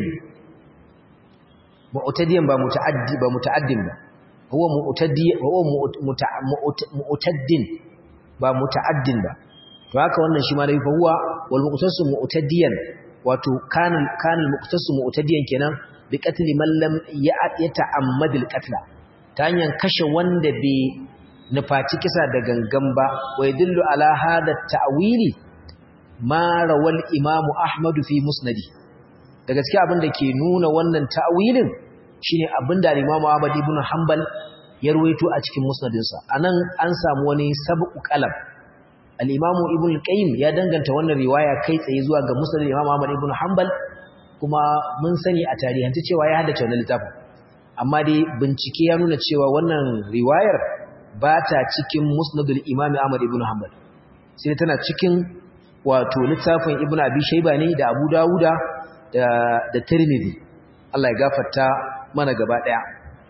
mu'tadiyan ba muta'addi ba muta'addin ba huwa mu'taddi huwa mu'taddin ba muta'addin ba to haka wannan shi ma dai fa huwa wal muqtasu mu'tadiyan wato kana kana al muqtasu mu'tadiyan kenan bi qatli man lam yata'ammad al qatla ta hanyar kashe wanda bai nufaci kisa da gangan ba wa yadullu ala hada ta'wili ma rawal imamu ahmadu fi musnadi da gaskiya abin da ke nuna wannan ta'wilin shine abin da Imam Ahmad ibn Hanbal ya ruwaito a cikin musnadinsa anan an samu wani sabqu qalam al-Imam Ibn Qayyim ya danganta wannan riwaya kai tsaye zuwa ga musnad Imam Ahmad ibn Hanbal kuma mun sani a tarihance cewa ya haddace wannan littafin amma dai bincike ya nuna cewa wannan riwayar ba ta cikin musnadul Imam Ahmad ibn Hanbal sai tana cikin wato littafin Ibn Abi Shayba ne da Abu Dawuda da da Tirmidhi Allah ya gafarta mana gaba daya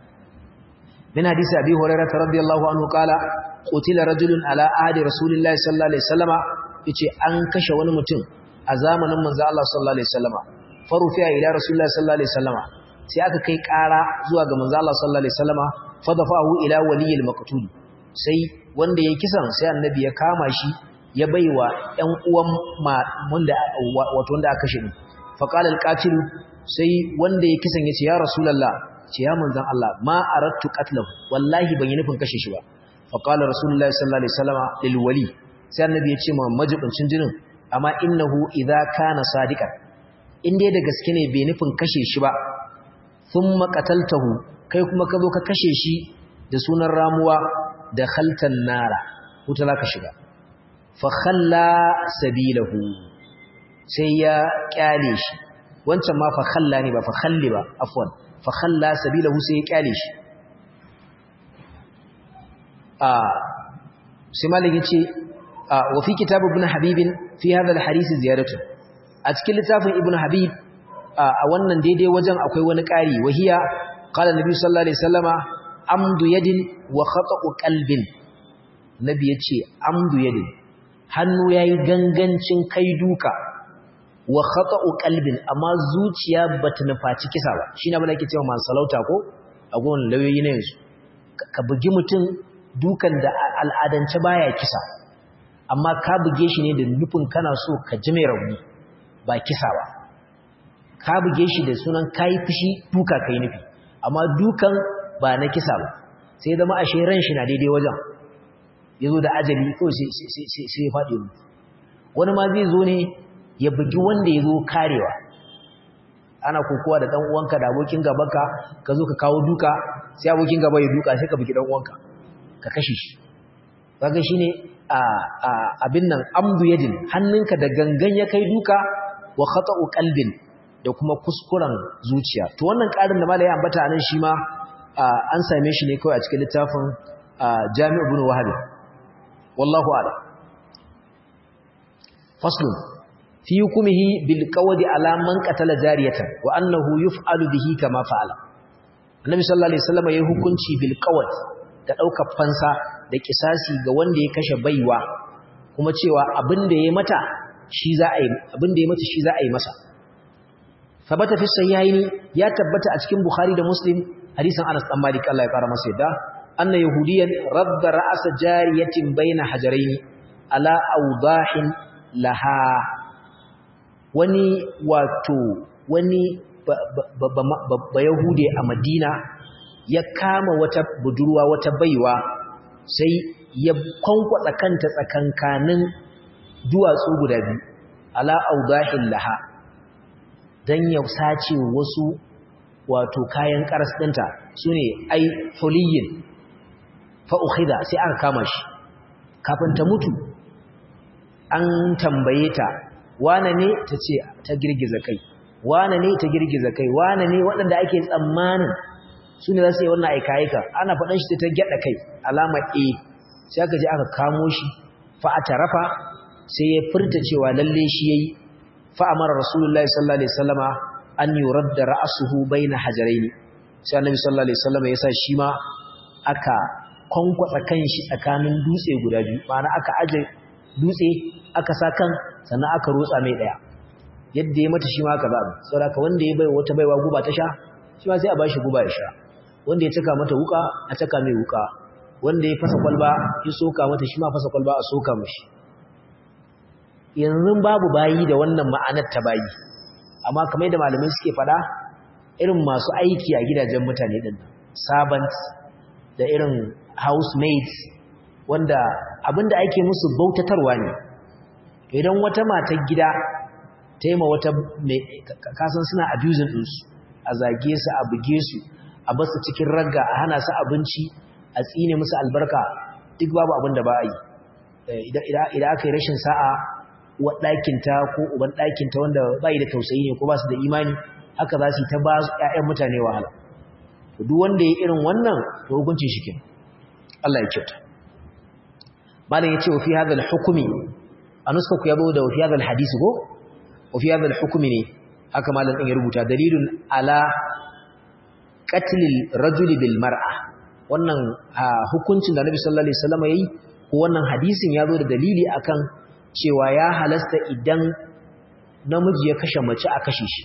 min hadisi Abi Hurairah radiyallahu anhu kala qutila rajulun ala ahdi rasulillahi sallallahu alaihi wasallama yace an kashe wani mutum a zamanin manzo Allah sallallahu alaihi wasallama farufiya ila rasulillahi sallallahu alaihi wasallama sai aka kai ƙara zuwa ga manzo Allah sallallahu alaihi wasallama fadafahu ila waliyil maqtul sai wanda ya kisan sai annabi ya kama shi ya baiwa ƴan uwan wanda wato wanda aka kashe ni faqala alqatil sai wanda ya kisan yace ya rasulullah ce ya manzon Allah ma aradtu qatlahu wallahi ban yi nufin kashe shi ba fa qala rasulullahi sallallahu alaihi wasallam lil wali sai annabi ya ce ma majibincin jinin amma innahu idza kana sadiqan in dai da gaske ne bai nufin kashe shi ba thumma qataltahu kai kuma ka zo ka kashe shi da sunan ramuwa da khaltan nara wuta zaka shiga fa khalla sabilahu sai ya kyale shi wancan ma fa khalla ne ba fa khalli ba afwan fa khalla sabilahu sai ya kyale shi a sai malik yace wa fi kitab ibn habib fi hadha al-hadith ziyadatu a cikin littafin ibn habib a wannan daidai wajen akwai wani ƙari wahiya qala nabi sallallahu alaihi wasallama amdu yadin wa khata'u qalbin nabi yace amdu yadin hannu yayi gangancin kai duka wa khata'u qalbin amma zuciya bata nufaci kisa ba shine abin da ake cewa man salauta ko a gon lauyoyi ne yanzu ka bugi mutum dukan da al'adance baya kisa amma ka buge shi ne da nufin kana so ka ji mai rauni ba kisa ba ka buge shi da sunan kai fushi duka kai nufi amma dukan ba na kisa ba sai zama ashe ran shi na daidai wajen yazo da ajali ko sai sai sai ya faɗi wani ma zai zo ne ya bugi wanda ya zo karewa ana kokowa da dan uwanka da abokin gabanka ka zo ka kawo duka sai abokin gaba ya duka sai ka bugi dan uwanka ka kashe shi kaga shine a abin nan amdu yadin hannunka da gangan ya kai duka wa khata'u qalbin da kuma kuskuren zuciya to wannan karin da malai ambata anan shi ma an same shi ne kawai a cikin littafin Jami' ibn Wahab wallahu a'lam faslun fi hukumihi bil qawdi ala man qatala jariyatan wa annahu yuf'alu bihi kama fa'ala annabi sallallahu alaihi wasallam yayi hukunci bil qawd da daukar fansa da kisasi ga wanda ya kashe baiwa kuma cewa abin da yayi mata shi za a yi abin da yayi mata shi za a yi masa sabata fi sahihaini ya tabbata a cikin bukhari da muslim hadisin anas dan malik Allah ya kara masa yadda anna yahudiyan radda ra'as jariyatin baina hajaraini ala awdahin laha wani wato wani ba yahude a madina ya kama wata budurwa wata baiwa sai ya kwankwatsa kanta tsakankanin duwatsu guda biyu ala audahin laha dan ya sace wasu wato kayan karas ɗinta su ne ai huliyin fa'ukhida sai aka kama shi kafin ta mutu an tambaye ta wane ne ta ce ta girgiza kai wane ne ta girgiza kai wane ne waɗanda ake tsammanin su ne za su yi wannan aika-aika ana faɗin shi ta gyaɗa kai alama a sai aka je aka kamo shi fa'ata rafa sai ya furta cewa lalle shi ya yi fa'amara rasulullah sallallahu alaihi wasallama an yi radda ra'asuhu bai na hajarai ne sai annabi sallallahu alaihi wasallama ya sa shi ma aka kwankwatsa kan shi tsakanin dutse guda biyu ma'ana aka aje dutse aka sa kan sannan aka rotsa mai daya yadda ya mata shi ma aka zaɓa saboda wanda ya bai wata baiwa guba ta sha shi ma sai a bashi guba ya sha wanda ya caka mata wuka a caka mai wuka wanda ya fasa kwalba ya soka mata shi ma fasa kwalba a soka mashi yanzu babu bayi da wannan ma'anar ta bayi amma kamar yadda malamai suke faɗa irin masu aiki a gidajen mutane din servants da irin housemaids wanda abinda ake musu bautatarwa ne idan wata matar gida ta yi ma wata kasan suna abusing ɗinsu a zage su a buge su a basu cikin ragga a hana su abinci a tsine musu albarka duk babu abin da ba a yi idan aka yi rashin sa'a wa ɗakinta ko uban ɗakinta wanda ba yi da tausayi ne ko ba su da imani haka za su yi ta ba ‘ya'yan mutane wahala duk wanda ya irin wannan to hukuncin shi ke Allah ya kyauta malam ya ce wa fi hadal hukumi a nuska ku yabo da wa fi hadal hadisi ko wa fi hadal hukumi ne haka malam ɗin ya rubuta dalilun ala qatlil rajuli bil mar'a wannan hukuncin da Nabi sallallahu alaihi wasallam yayi ko wannan hadisin ya zo da dalili akan cewa ya halasta idan namiji ya kashe mace a kashe shi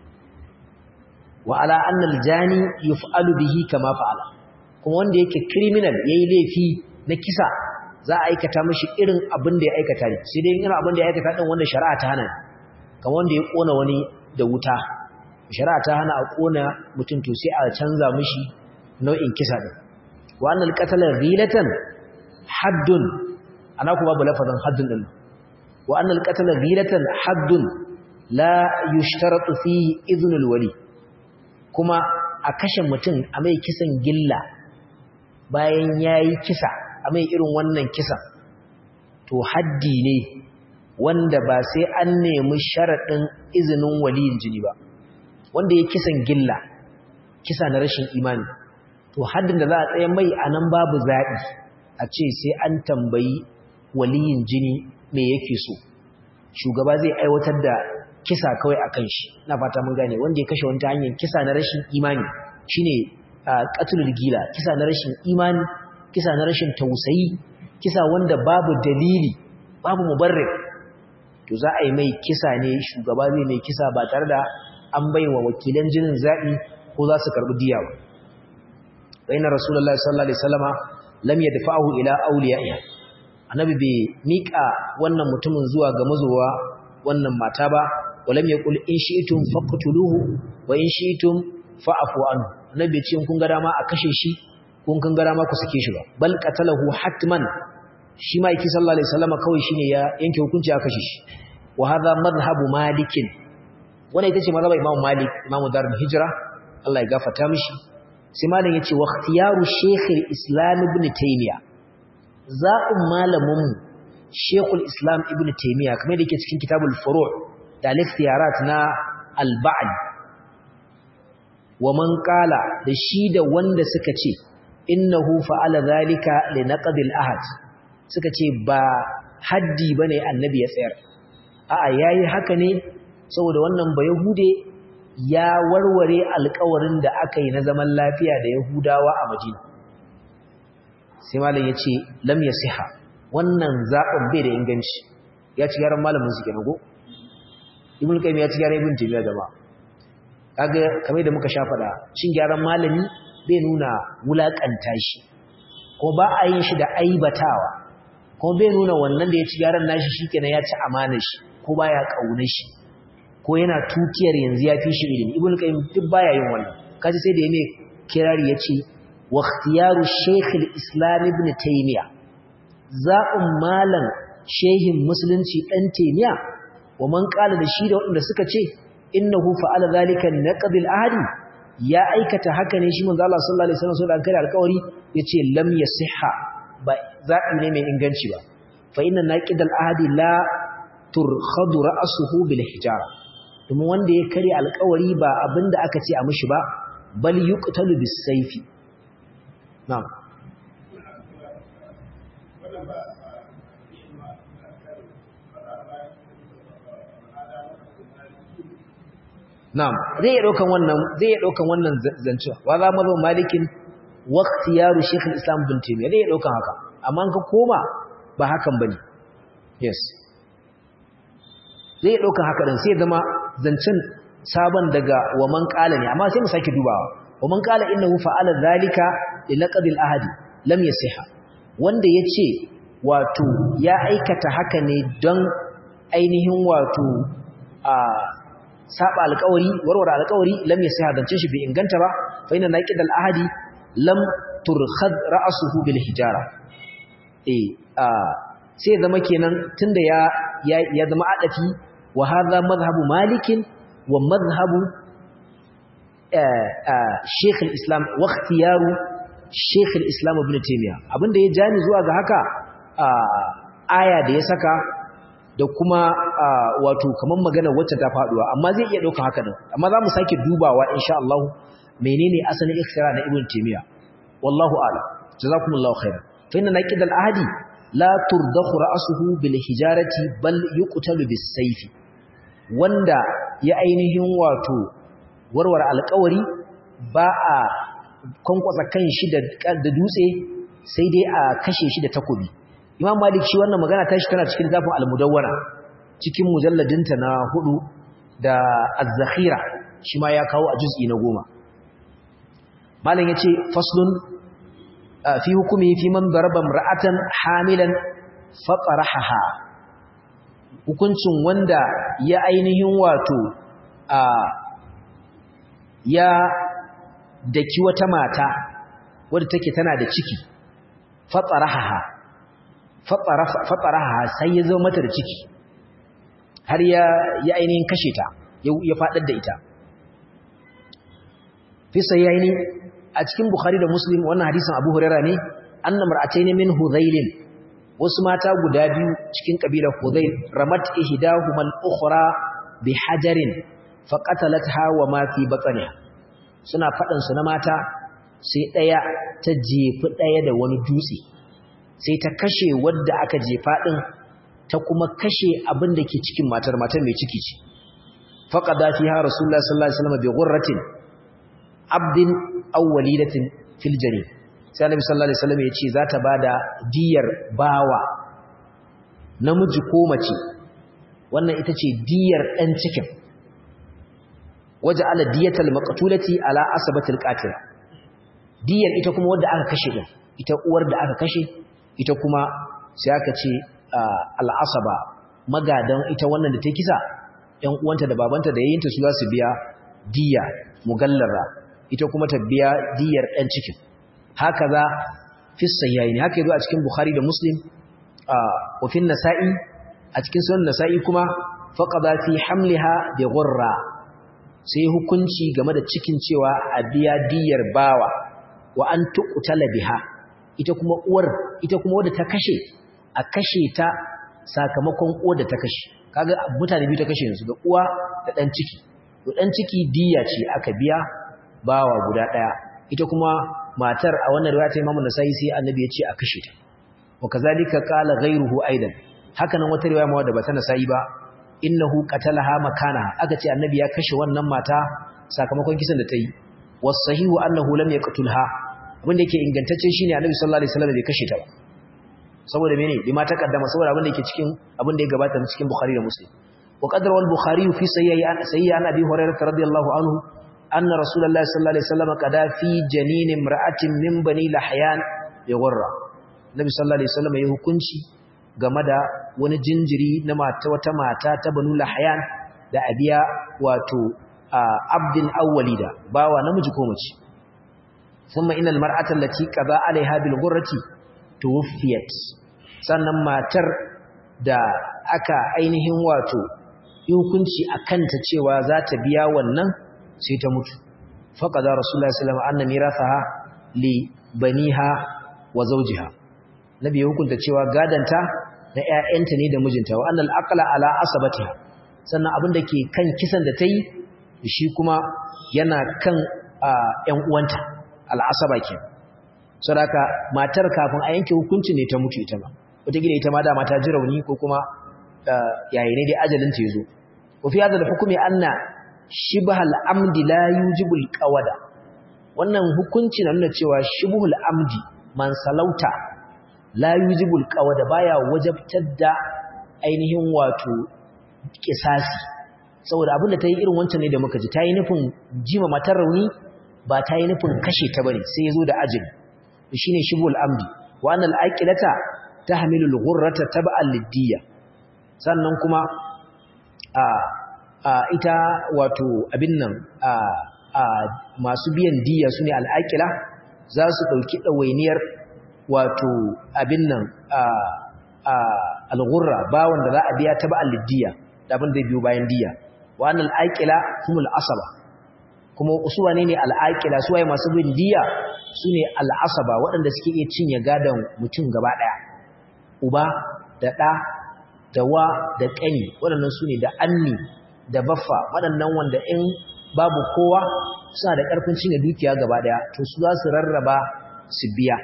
wa ala anna al jani yuf'alu bihi kama fa'ala kuma wanda yake criminal yayi laifi na kisa za a aikata mishi irin abin da ya aikata ne sai dai irin abin da ya aikata din wanda shari'a ta hana kamar wanda ya kona wani da wuta shari'a ta hana a kona mutum to sai a canza mishi nau'in kisa din wa annal qatala ghilatan haddun ana kuma babu lafazin haddun din wa annal qatala ghilatan haddun la yushtaratu fihi idhnul wali kuma a kashe mutum a mai kisan gilla bayan yayi kisa a mai irin wannan kisan to haddi ne wanda ba sai an nemi sharaɗin izinin waliyin jini ba wanda ya kisan gilla kisa na rashin imani to haddin da za a tsaye mai a nan babu zaɓi a ce sai an tambayi waliyin jini me yake so shugaba zai aiwatar da kisa kawai a kan shi na fata mun gane wanda ya kashe wata hanyar kisa na rashin imani shine qatlul gila kisa na rashin imani kisa na rashin tausayi kisa wanda babu dalili babu mubarrir to za a yi mai kisa ne shugaba zai mai kisa ba tare da an bai wa wakilan jinin zaɓi ko za su karɓi diya ba bayan rasulullahi sallallahu alaihi wasallama lam yadfa'u ila awliya'iha annabi bai mika wannan mutumin zuwa ga mazowa wannan mata ba walam yaqul in shi'tum faqtuluhu wa in shi'tum fa'fu anhu annabi ce kun ga dama a kashe shi kun kun ga dama ku sake shi ba bal qatalahu hatman shi ma yake sallallahu alaihi wasallama kawai shine ya yanke hukunci a kashe shi wa hadha madhhabu malikin wannan ita ce mazhabar Imam Malik Imam Darul Hijra Allah ya gafarta mishi sai malam yace wa ikhtiyaru Sheikh al-Islam Ibn Taymiyyah za'um malamin mu Sheikh al-Islam Ibn Taymiyyah kamar da yake cikin Kitabul Furu' da al-ikhtiyarat na al-Ba'd wa man qala da shi da wanda suka ce innahu fa'ala zalika li naqd al-ahad suka ce ba haddi bane annabi ya tsayar a'a yayi haka ne saboda wannan ba Yahude ya warware alƙawarin da aka yi na zaman lafiya da Yahudawa a Madina. Sai malam ya ce, Lam ya siha, wannan zaɓin bai da inganci, ya ci gyaran malamin su kenan go? Ibn Qayyim ya ci gyaran Ibn Taymiyyah jama'a. Kaga kamar da muka sha faɗa, cin gyaran malami bai nuna wulaƙanta shi, ko ba a yin shi da aibatawa, ko bai nuna wannan da ya ci gyaran nashi shikenan ya ci amanar shi, ko baya ƙaunar shi. ko yana tutiyar yanzu ya fi shi ilimi ibn qayyim duk baya yin wannan kaji sai da yake kirari yace wa ikhtiyaru shaykh al-islam ibn taymiya za'um malan shehin musulunci dan taymiya wa man qala da shi da wanda suka ce innahu fa'ala zalika naqd al-ahdi ya aikata haka ne shi manzo Allah sallallahu alaihi wasallam da kare alƙawari yace lam yasihha ba za'i ne mai inganci ba fa inna naqid al-ahdi la turkhadu ra'suhu bil hijara domin wanda ya kare alkawari ba abinda aka ce a mishi ba bal yuqtalu bis sayfi na'am na'am zai iya daukan wannan zai iya daukan wannan zancewa wa za mazo malikin wa ikhtiyaru shaykh al-islam bin taymiyyah zai iya daukan haka amma ka koma ba hakan bane yes zai daukan haka din sai zama zancen sabon daga wa man qala ne amma sai mu sake dubawa wa man qala innahu fa'ala zalika li laqad al-ahdi lam yasiha wanda yace wato ya aikata haka ne don ainihin wato a saba alƙawari warware alƙawari lam yasiha zancen shi bai inganta ba fa inna naqid al-ahdi lam turkhad ra'suhu bil hijara eh a sai zama kenan tunda ya ya zama adafi وهذا مذهب مالك ومذهب شيخ الإسلام واختيار شيخ الإسلام ابن تيمية abinda ya jani zuwa ga haka aya da ya saka da kuma wato kaman magana wacce ta faduwa amma zai iya dauka haka din amma zamu sake dubawa insha Allah menene asalin ikhtira na ibn taymiya wallahu a'lam jazakumullahu khairan fa inna naqid al-ahdi la turdakhu ra'suhu bil hijarati bal yuqtalu bis sayfi wanda ya ainihin wato warware alƙawari ba a kwankwasa kan shi da dutse sai dai a kashe shi da takobi imam malik shi wannan magana tashi tana cikin zafin almudawwana cikin mujalladinta na hudu da az-zakhira shi ma ya kawo a juz'i na goma malam yace faslun fi hukumi fi man daraba imra'atan hamilan fatarahaha hukuncin wanda ya ainihin wato a ya daki wata mata wadda take tana da ciki fatsaraha fatsaraha sai ya zo mata da ciki har ya ya ainihin kashe ta ya fadar da ita fi sayyaini a cikin bukhari da muslim wannan hadisin abu huraira ne anna mar'atayn min hudhailin wasu mata guda biyu cikin kabilar hudhail ramat ihdahuma al-ukhra bi hajarin faqatalatha wa ma fi batniha suna fadan su na mata sai daya ta jefi daya da wani dutse sai ta kashe wadda aka jefa din ta kuma kashe abin da ke cikin matar matar mai ciki ce faqada fiha rasulullah sallallahu alaihi wasallam bi ghurratin abdin aw walidatin fil jari sai annabi sallallahu alaihi wasallam ya ce za ta bada diyar bawa namiji ko mace wannan ita ce diyar dan cikin waja'ala diyatal maqtulati ala asabatil qatil diyar ita kuma wadda aka kashe din ita uwar da aka kashe ita kuma sai aka ce al'asaba magadan ita wannan da ta kisa ‘yan uwanta da babanta da yayinta su za su biya diya mugallara ita kuma ta biya diyar ɗan cikin haka za fissa yayi ne haka yi a cikin bukhari da muslim a wafin nasa'i a cikin sunan nasa'i kuma faƙaɗa fi hamliha da gurra sai hukunci game da cikin cewa a biya diyar bawa wa an tuƙutala biha ita kuma uwar ita kuma wadda ta kashe a kashe ta sakamakon uwar da ta kashe kaga mutane biyu ta kashe yanzu da uwa da dan ciki to dan ciki diya ce aka biya bawa guda daya ita kuma matar a wannan riwaya ta Imam Nasa'i sai Annabi ya ce a kashe ta wa kazalika qala ghayruhu aidan haka nan wata riwaya ma wadda ba ta Nasa'i ba innahu qatalaha makana aka ce Annabi ya kashe wannan mata sakamakon kisan da ta yi was sahihu annahu lam yaqtulha abin da yake ingantacce shine Annabi sallallahu alaihi wasallam bai kashe ta ba saboda mene bima ta kaddama saboda abin da yake cikin abin da ya gabata cikin Bukhari da Muslim wa qadra wal Bukhari fi sayyi an sayyi an Abi Hurairah radiyallahu anhu anna Rasulullahi sallallahu alaihi wasallam qada fi janin imra'atin min bani Lahyan bi ghurra Nabi sallallahu alaihi wasallam ya hukunci game da wani jinjiri na mata wata mata ta banu Lahyan da abiya wato abdin awwalida bawa namiji ko mace ثم إن المرأة التي قضى عليها بالغرة tuwfiyat sannan matar da aka ainihin wato hukunci akanta cewa za ta biya wannan sai ta mutu faqada rasulullahi sallallahu alaihi wasallam anna mirathaha li baniha wa zawjiha nabi ya hukunta cewa gadanta na ƴaƴanta ne da mijinta wa annal aqla ala asabatiha sannan abin da ke kan kisan da ta yi shi kuma yana kan ƴan uwanta al'asaba kenan sadaka matar kafin a yanke hukunci ne ta mutu ita ma wataƙila ita ma dama ta ji rauni ko kuma yayi ne dai ajalin ta yazo wa fi hadha al-hukmi anna shibhal amdi la yujibul qawada wannan hukunci na nuna cewa shibhul amdi man salauta la yujibul qawada baya wajabtar da ainihin wato kisasi saboda abin da ta yi irin wancan ne da muka ji ta yi nufin jima matar rauni ba ta yi nufin kashe ta bane sai ya zo da ajali shine shibul amdi wa annal aqilata tahmilu al-ghurrata tab'an lid-diyya sannan kuma a a ita wato abin nan a a masu biyan diyya sune al-aqila za su dauki dawainiyar wato abin nan a a al-ghurra bawon da za a biya tab'an lid-diyya da abin da biyo bayan diyya wa annal aqila humul asaba kuma usuwa ne ne al'aƙila su waye masu bin diya su ne al'asaba waɗanda suke iya cinye gadon mutum gaba ɗaya uba da ɗa da wa da ƙani waɗannan su ne da anni da baffa waɗannan wanda in babu kowa suna da ƙarfin cinye dukiya gaba ɗaya to su za su rarraba su biya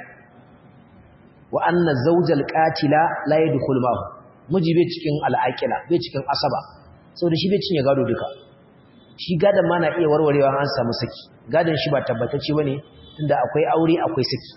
wa anna zawjal qatila la yadkhul ma'hu miji bai cikin al'aƙila bai cikin asaba saboda shi bai cinye gado duka shi gadon ma na iya warwarewa an samu saki gadon shi ba tabbatacce bane tunda akwai aure akwai saki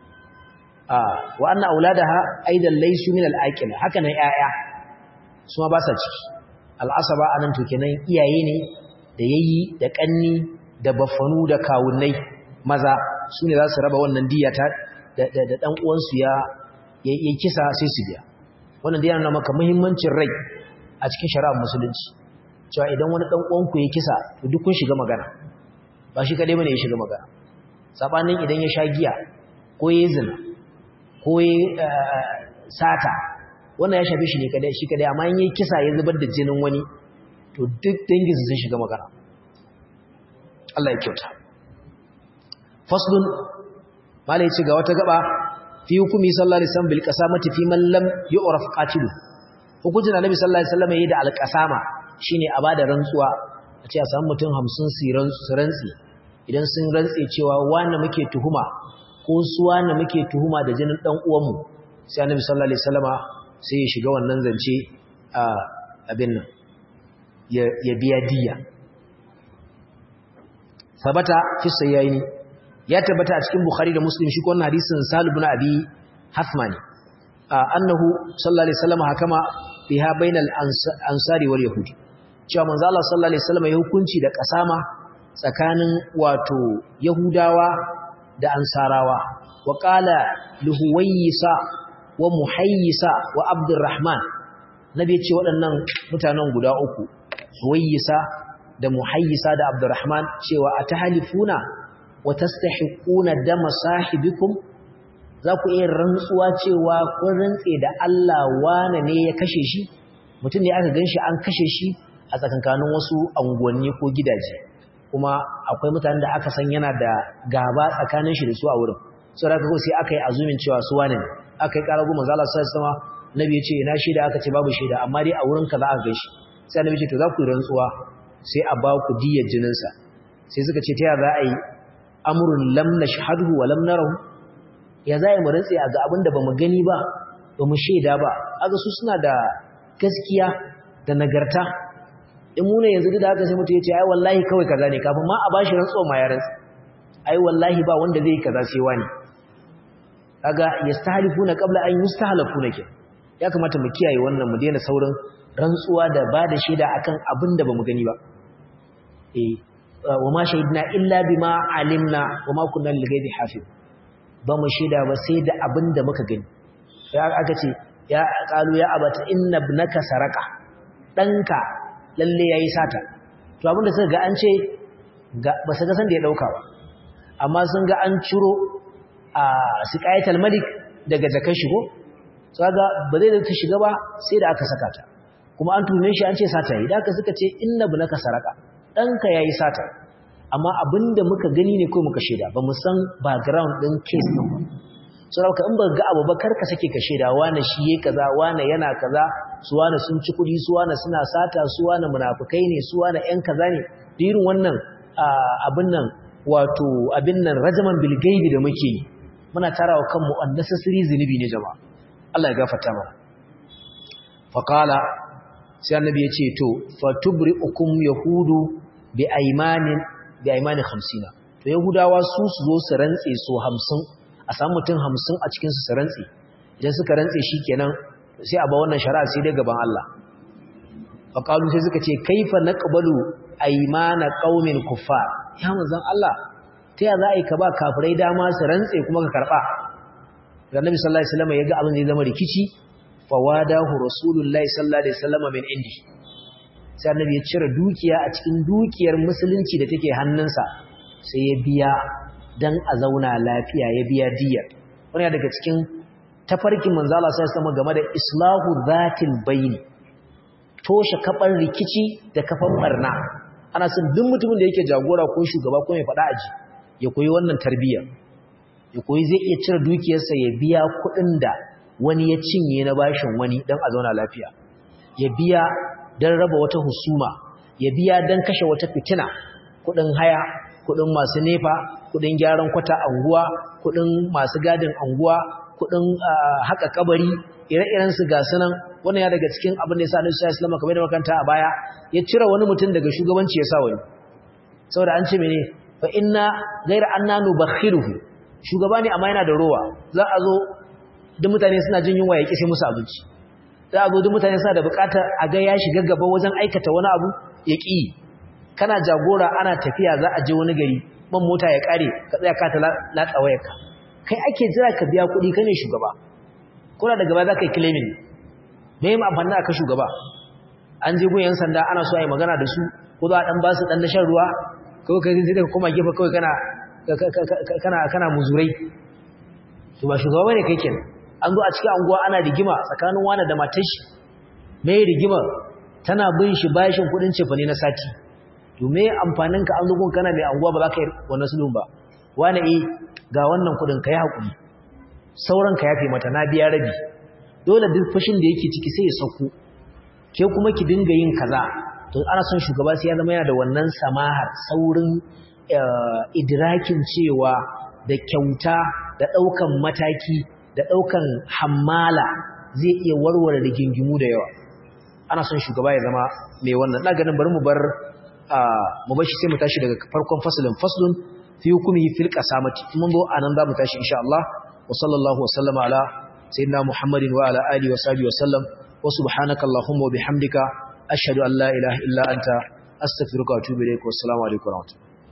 ah wa anna auladaha aidan laysu min al-aqil haka nan yaya su ma ba sa ciki al-asaba anan to kenan iyaye ne da yayi da kanni da baffanu da kawunnai maza su ne za su raba wannan diya ta da da dan uwan su ya ya kisa sai su biya wannan dai yana maka muhimmancin rai a cikin shari'ar musulunci cewa idan wani dan uwanku ya kisa to duk kun shiga magana ba shi kadai bane ya shiga magana sabanin idan ya sha giya ko ya zina ko ya sata wannan ya shafe shi ne kadai shi kadai amma in yayi kisa ya zubar da jinin wani to duk danginsa sun shiga magana Allah ya kyauta faslun mala ya ce ga wata gaba fi hukumi sallallahu alaihi wasallam bil qasamati fi man lam yu'raf qatilu hukuncin annabi sallallahu alaihi wasallam yayi da al qasama shine a bada rantsuwa a ce a samu mutum 50 su rantsi idan sun rantsi cewa wanda muke tuhuma ko su wanda muke tuhuma da jinin dan uwanmu sai annabi sallallahu alaihi wasallama sai ya shiga wannan zance a abin nan ya biya diya sabata fi sayyaini ya tabbata a cikin bukhari da muslim shi wannan hadisin salib ibn abi hasmani annahu sallallahu alaihi wasallam hakama biha bainal ansari wal yahudi cewa manzo Allah sallallahu alaihi wasallam ya hukunci da kasama tsakanin wato yahudawa da ansarawa wa qala lihuwayisa wa muhayyisa wa abdurrahman nabi ya ce waɗannan mutanen guda uku huwayisa da muhayyisa da abdurrahman cewa atahalifuna wa tastahiquna dama sahibikum za ku iya rantsuwa cewa kun rantse da Allah wane ne ya kashe shi mutum ne aka ganshi an kashe shi a tsakankanin wasu anguwanni ko gidaje kuma akwai mutanen da aka san yana da gaba tsakanin shi da su a wurin saboda haka sai aka yi azumin cewa su wane ne aka yi ƙara goma zala sai sama nabi ya ce ina shaida aka ce babu shaida amma dai a wurin ka za a gaishe sai nabi ce to za ku yi rantsuwa sai a ba ku diyar jininsa sai suka ce ta ya za a yi amurin lam na shahadu wa lam narahu ya za mu rantse a ga abin da ba mu gani ba ba mu shaida ba aga su suna da gaskiya da nagarta in mu ne yanzu da haka sai mutum ya ce ai wallahi kawai kaza ne kafin ma a bashi rantsuwa ma ya rantsa ai wallahi ba wanda zai kaza sai wani kaga yastahlifuna qabla an yustahlafuna ke ya kamata mu kiyaye wannan mu daina saurin rantsuwa da ba da shaida akan abin da bamu gani ba eh wa ma shahidna illa bima alimna wa ma kunna lil ghaibi hafiz ba mu shaida ba sai da abin da muka gani sai aka ce ya qalu ya abata inna ibnaka saraka danka lalle yayi sata to abin da suka ga an ce ba su ga san da ya dauka ba amma sun ga an ciro a siqayatul malik daga jakan shigo so ga ba zai da ta shiga ba sai da aka saka ta kuma an tume shi an ce sata yi da aka suka ce inna ibnaka saraka danka yayi sata amma abinda muka gani ne ko muka sheda ba mu san background din case din ba so da in ba ga abu ba karka sake ka sheda wani shi yake kaza wani yana kaza su wani sun ci kudi su wani suna sata su wani munafikai ne su wani ƴan kaza ne irin wannan abin nan wato abin nan rajaman bil gaibi da muke yi muna tarawa kanmu unnecessary zunubi ne jama'a Allah ya gafarta mana faqala sai annabi ya ce to fatubri'ukum yahudu bi aymanin bi aymanin 50 to yahudawa su su zo su rantse so 50 a samu mutum 50 a cikin su su rantse idan suka rantse shikenan sai a ba wannan shari'a sai dai gaban Allah faqalu sai suka ce kaifa naqbalu aymana qaumin kuffar ya manzon Allah ta ya za a yi ka ba kafirai dama su rantse kuma ka karba da Nabi sallallahu alaihi wasallam ya ga abin zai zama rikici fawadahu rasulullahi sallallahu alaihi wasallam min indi sai annabi ya cire dukiya a cikin dukiyar musulunci da take hannunsa sai ya biya dan a zauna lafiya ya biya diyar wannan daga cikin tafarkin manzo Allah sai sama game da islahu zatil bayni toshe kafar rikici da kafan barna ana son duk mutumin da yake jagora ko shugaba ko mai fada aji ya koyi wannan tarbiyyar ya koyi zai iya cire dukiyarsa ya biya kuɗin da wani ya cinye na bashin wani dan a zauna lafiya ya biya dan raba wata husuma ya biya dan kashe wata fitina kuɗin haya kuɗin masu nefa kuɗin gyaran kwata anguwa kuɗin masu gadin anguwa kuɗin haka kabari ire-iren su ga sunan wannan ya daga cikin abin da ya sa Annabi sallallahu alaihi wasallam kamar da makanta a baya ya cire wani mutum daga shugabanci ya sa wani saboda an ce mene fa inna ghayra anna nubakhiruhu shugaba ne amma yana da rowa za a zo duk mutane suna jin yunwa ya kishe musu abinci za a zo duk mutane suna da bukatar a ga ya shiga gaba wajen aikata wani abu ya ƙi kana jagora ana tafiya za a je wani gari man mota ya ƙare ka tsaya ka ta latsa wayarka kai ake jira ka biya kuɗi kai ne shugaba kuna da gaba za ka yi claiming me yi amfani da ka shugaba an je gun yan sanda ana so a yi magana da su ko za a ɗan ba su ɗan dashen ruwa kawai kai sai ka koma gefe kawai kana kana kana muzurai to ba shugaba bane kai kenan an zo a cikin anguwa ana rigima tsakanin wani da matar shi me rigima tana bin shi bashin kudin cefane na sati to me amfanin ka an zo gun kana mai anguwa ba za ka yi wannan sulhun ba wani eh ga wannan kudin kai hakuri sauran ka yafe mata na biya rabi dole duk fashin da yake ciki sai ya sauko ke kuma ki dinga yin kaza to ana son shugaba sai ya zama yana da wannan samahar saurin idrakin cewa da kyauta da ɗaukan mataki da ɗaukan hammala zai iya warware rigingimu da yawa ana son shugaba ya zama mai wannan na ganin bari mu bar mu bar shi sai mu tashi daga farkon fasalin faslun fi hukumi fil qasamati mun zo anan za mu tashi insha Allah wa sallallahu wa sallama ala sayyidina Muhammadin wa ala alihi wa sahbihi wa sallam wa subhanaka allahumma wa bihamdika ashhadu an la ilaha illa anta astaghfiruka wa atubu ilaik wa assalamu alaikum wa rahmatullahi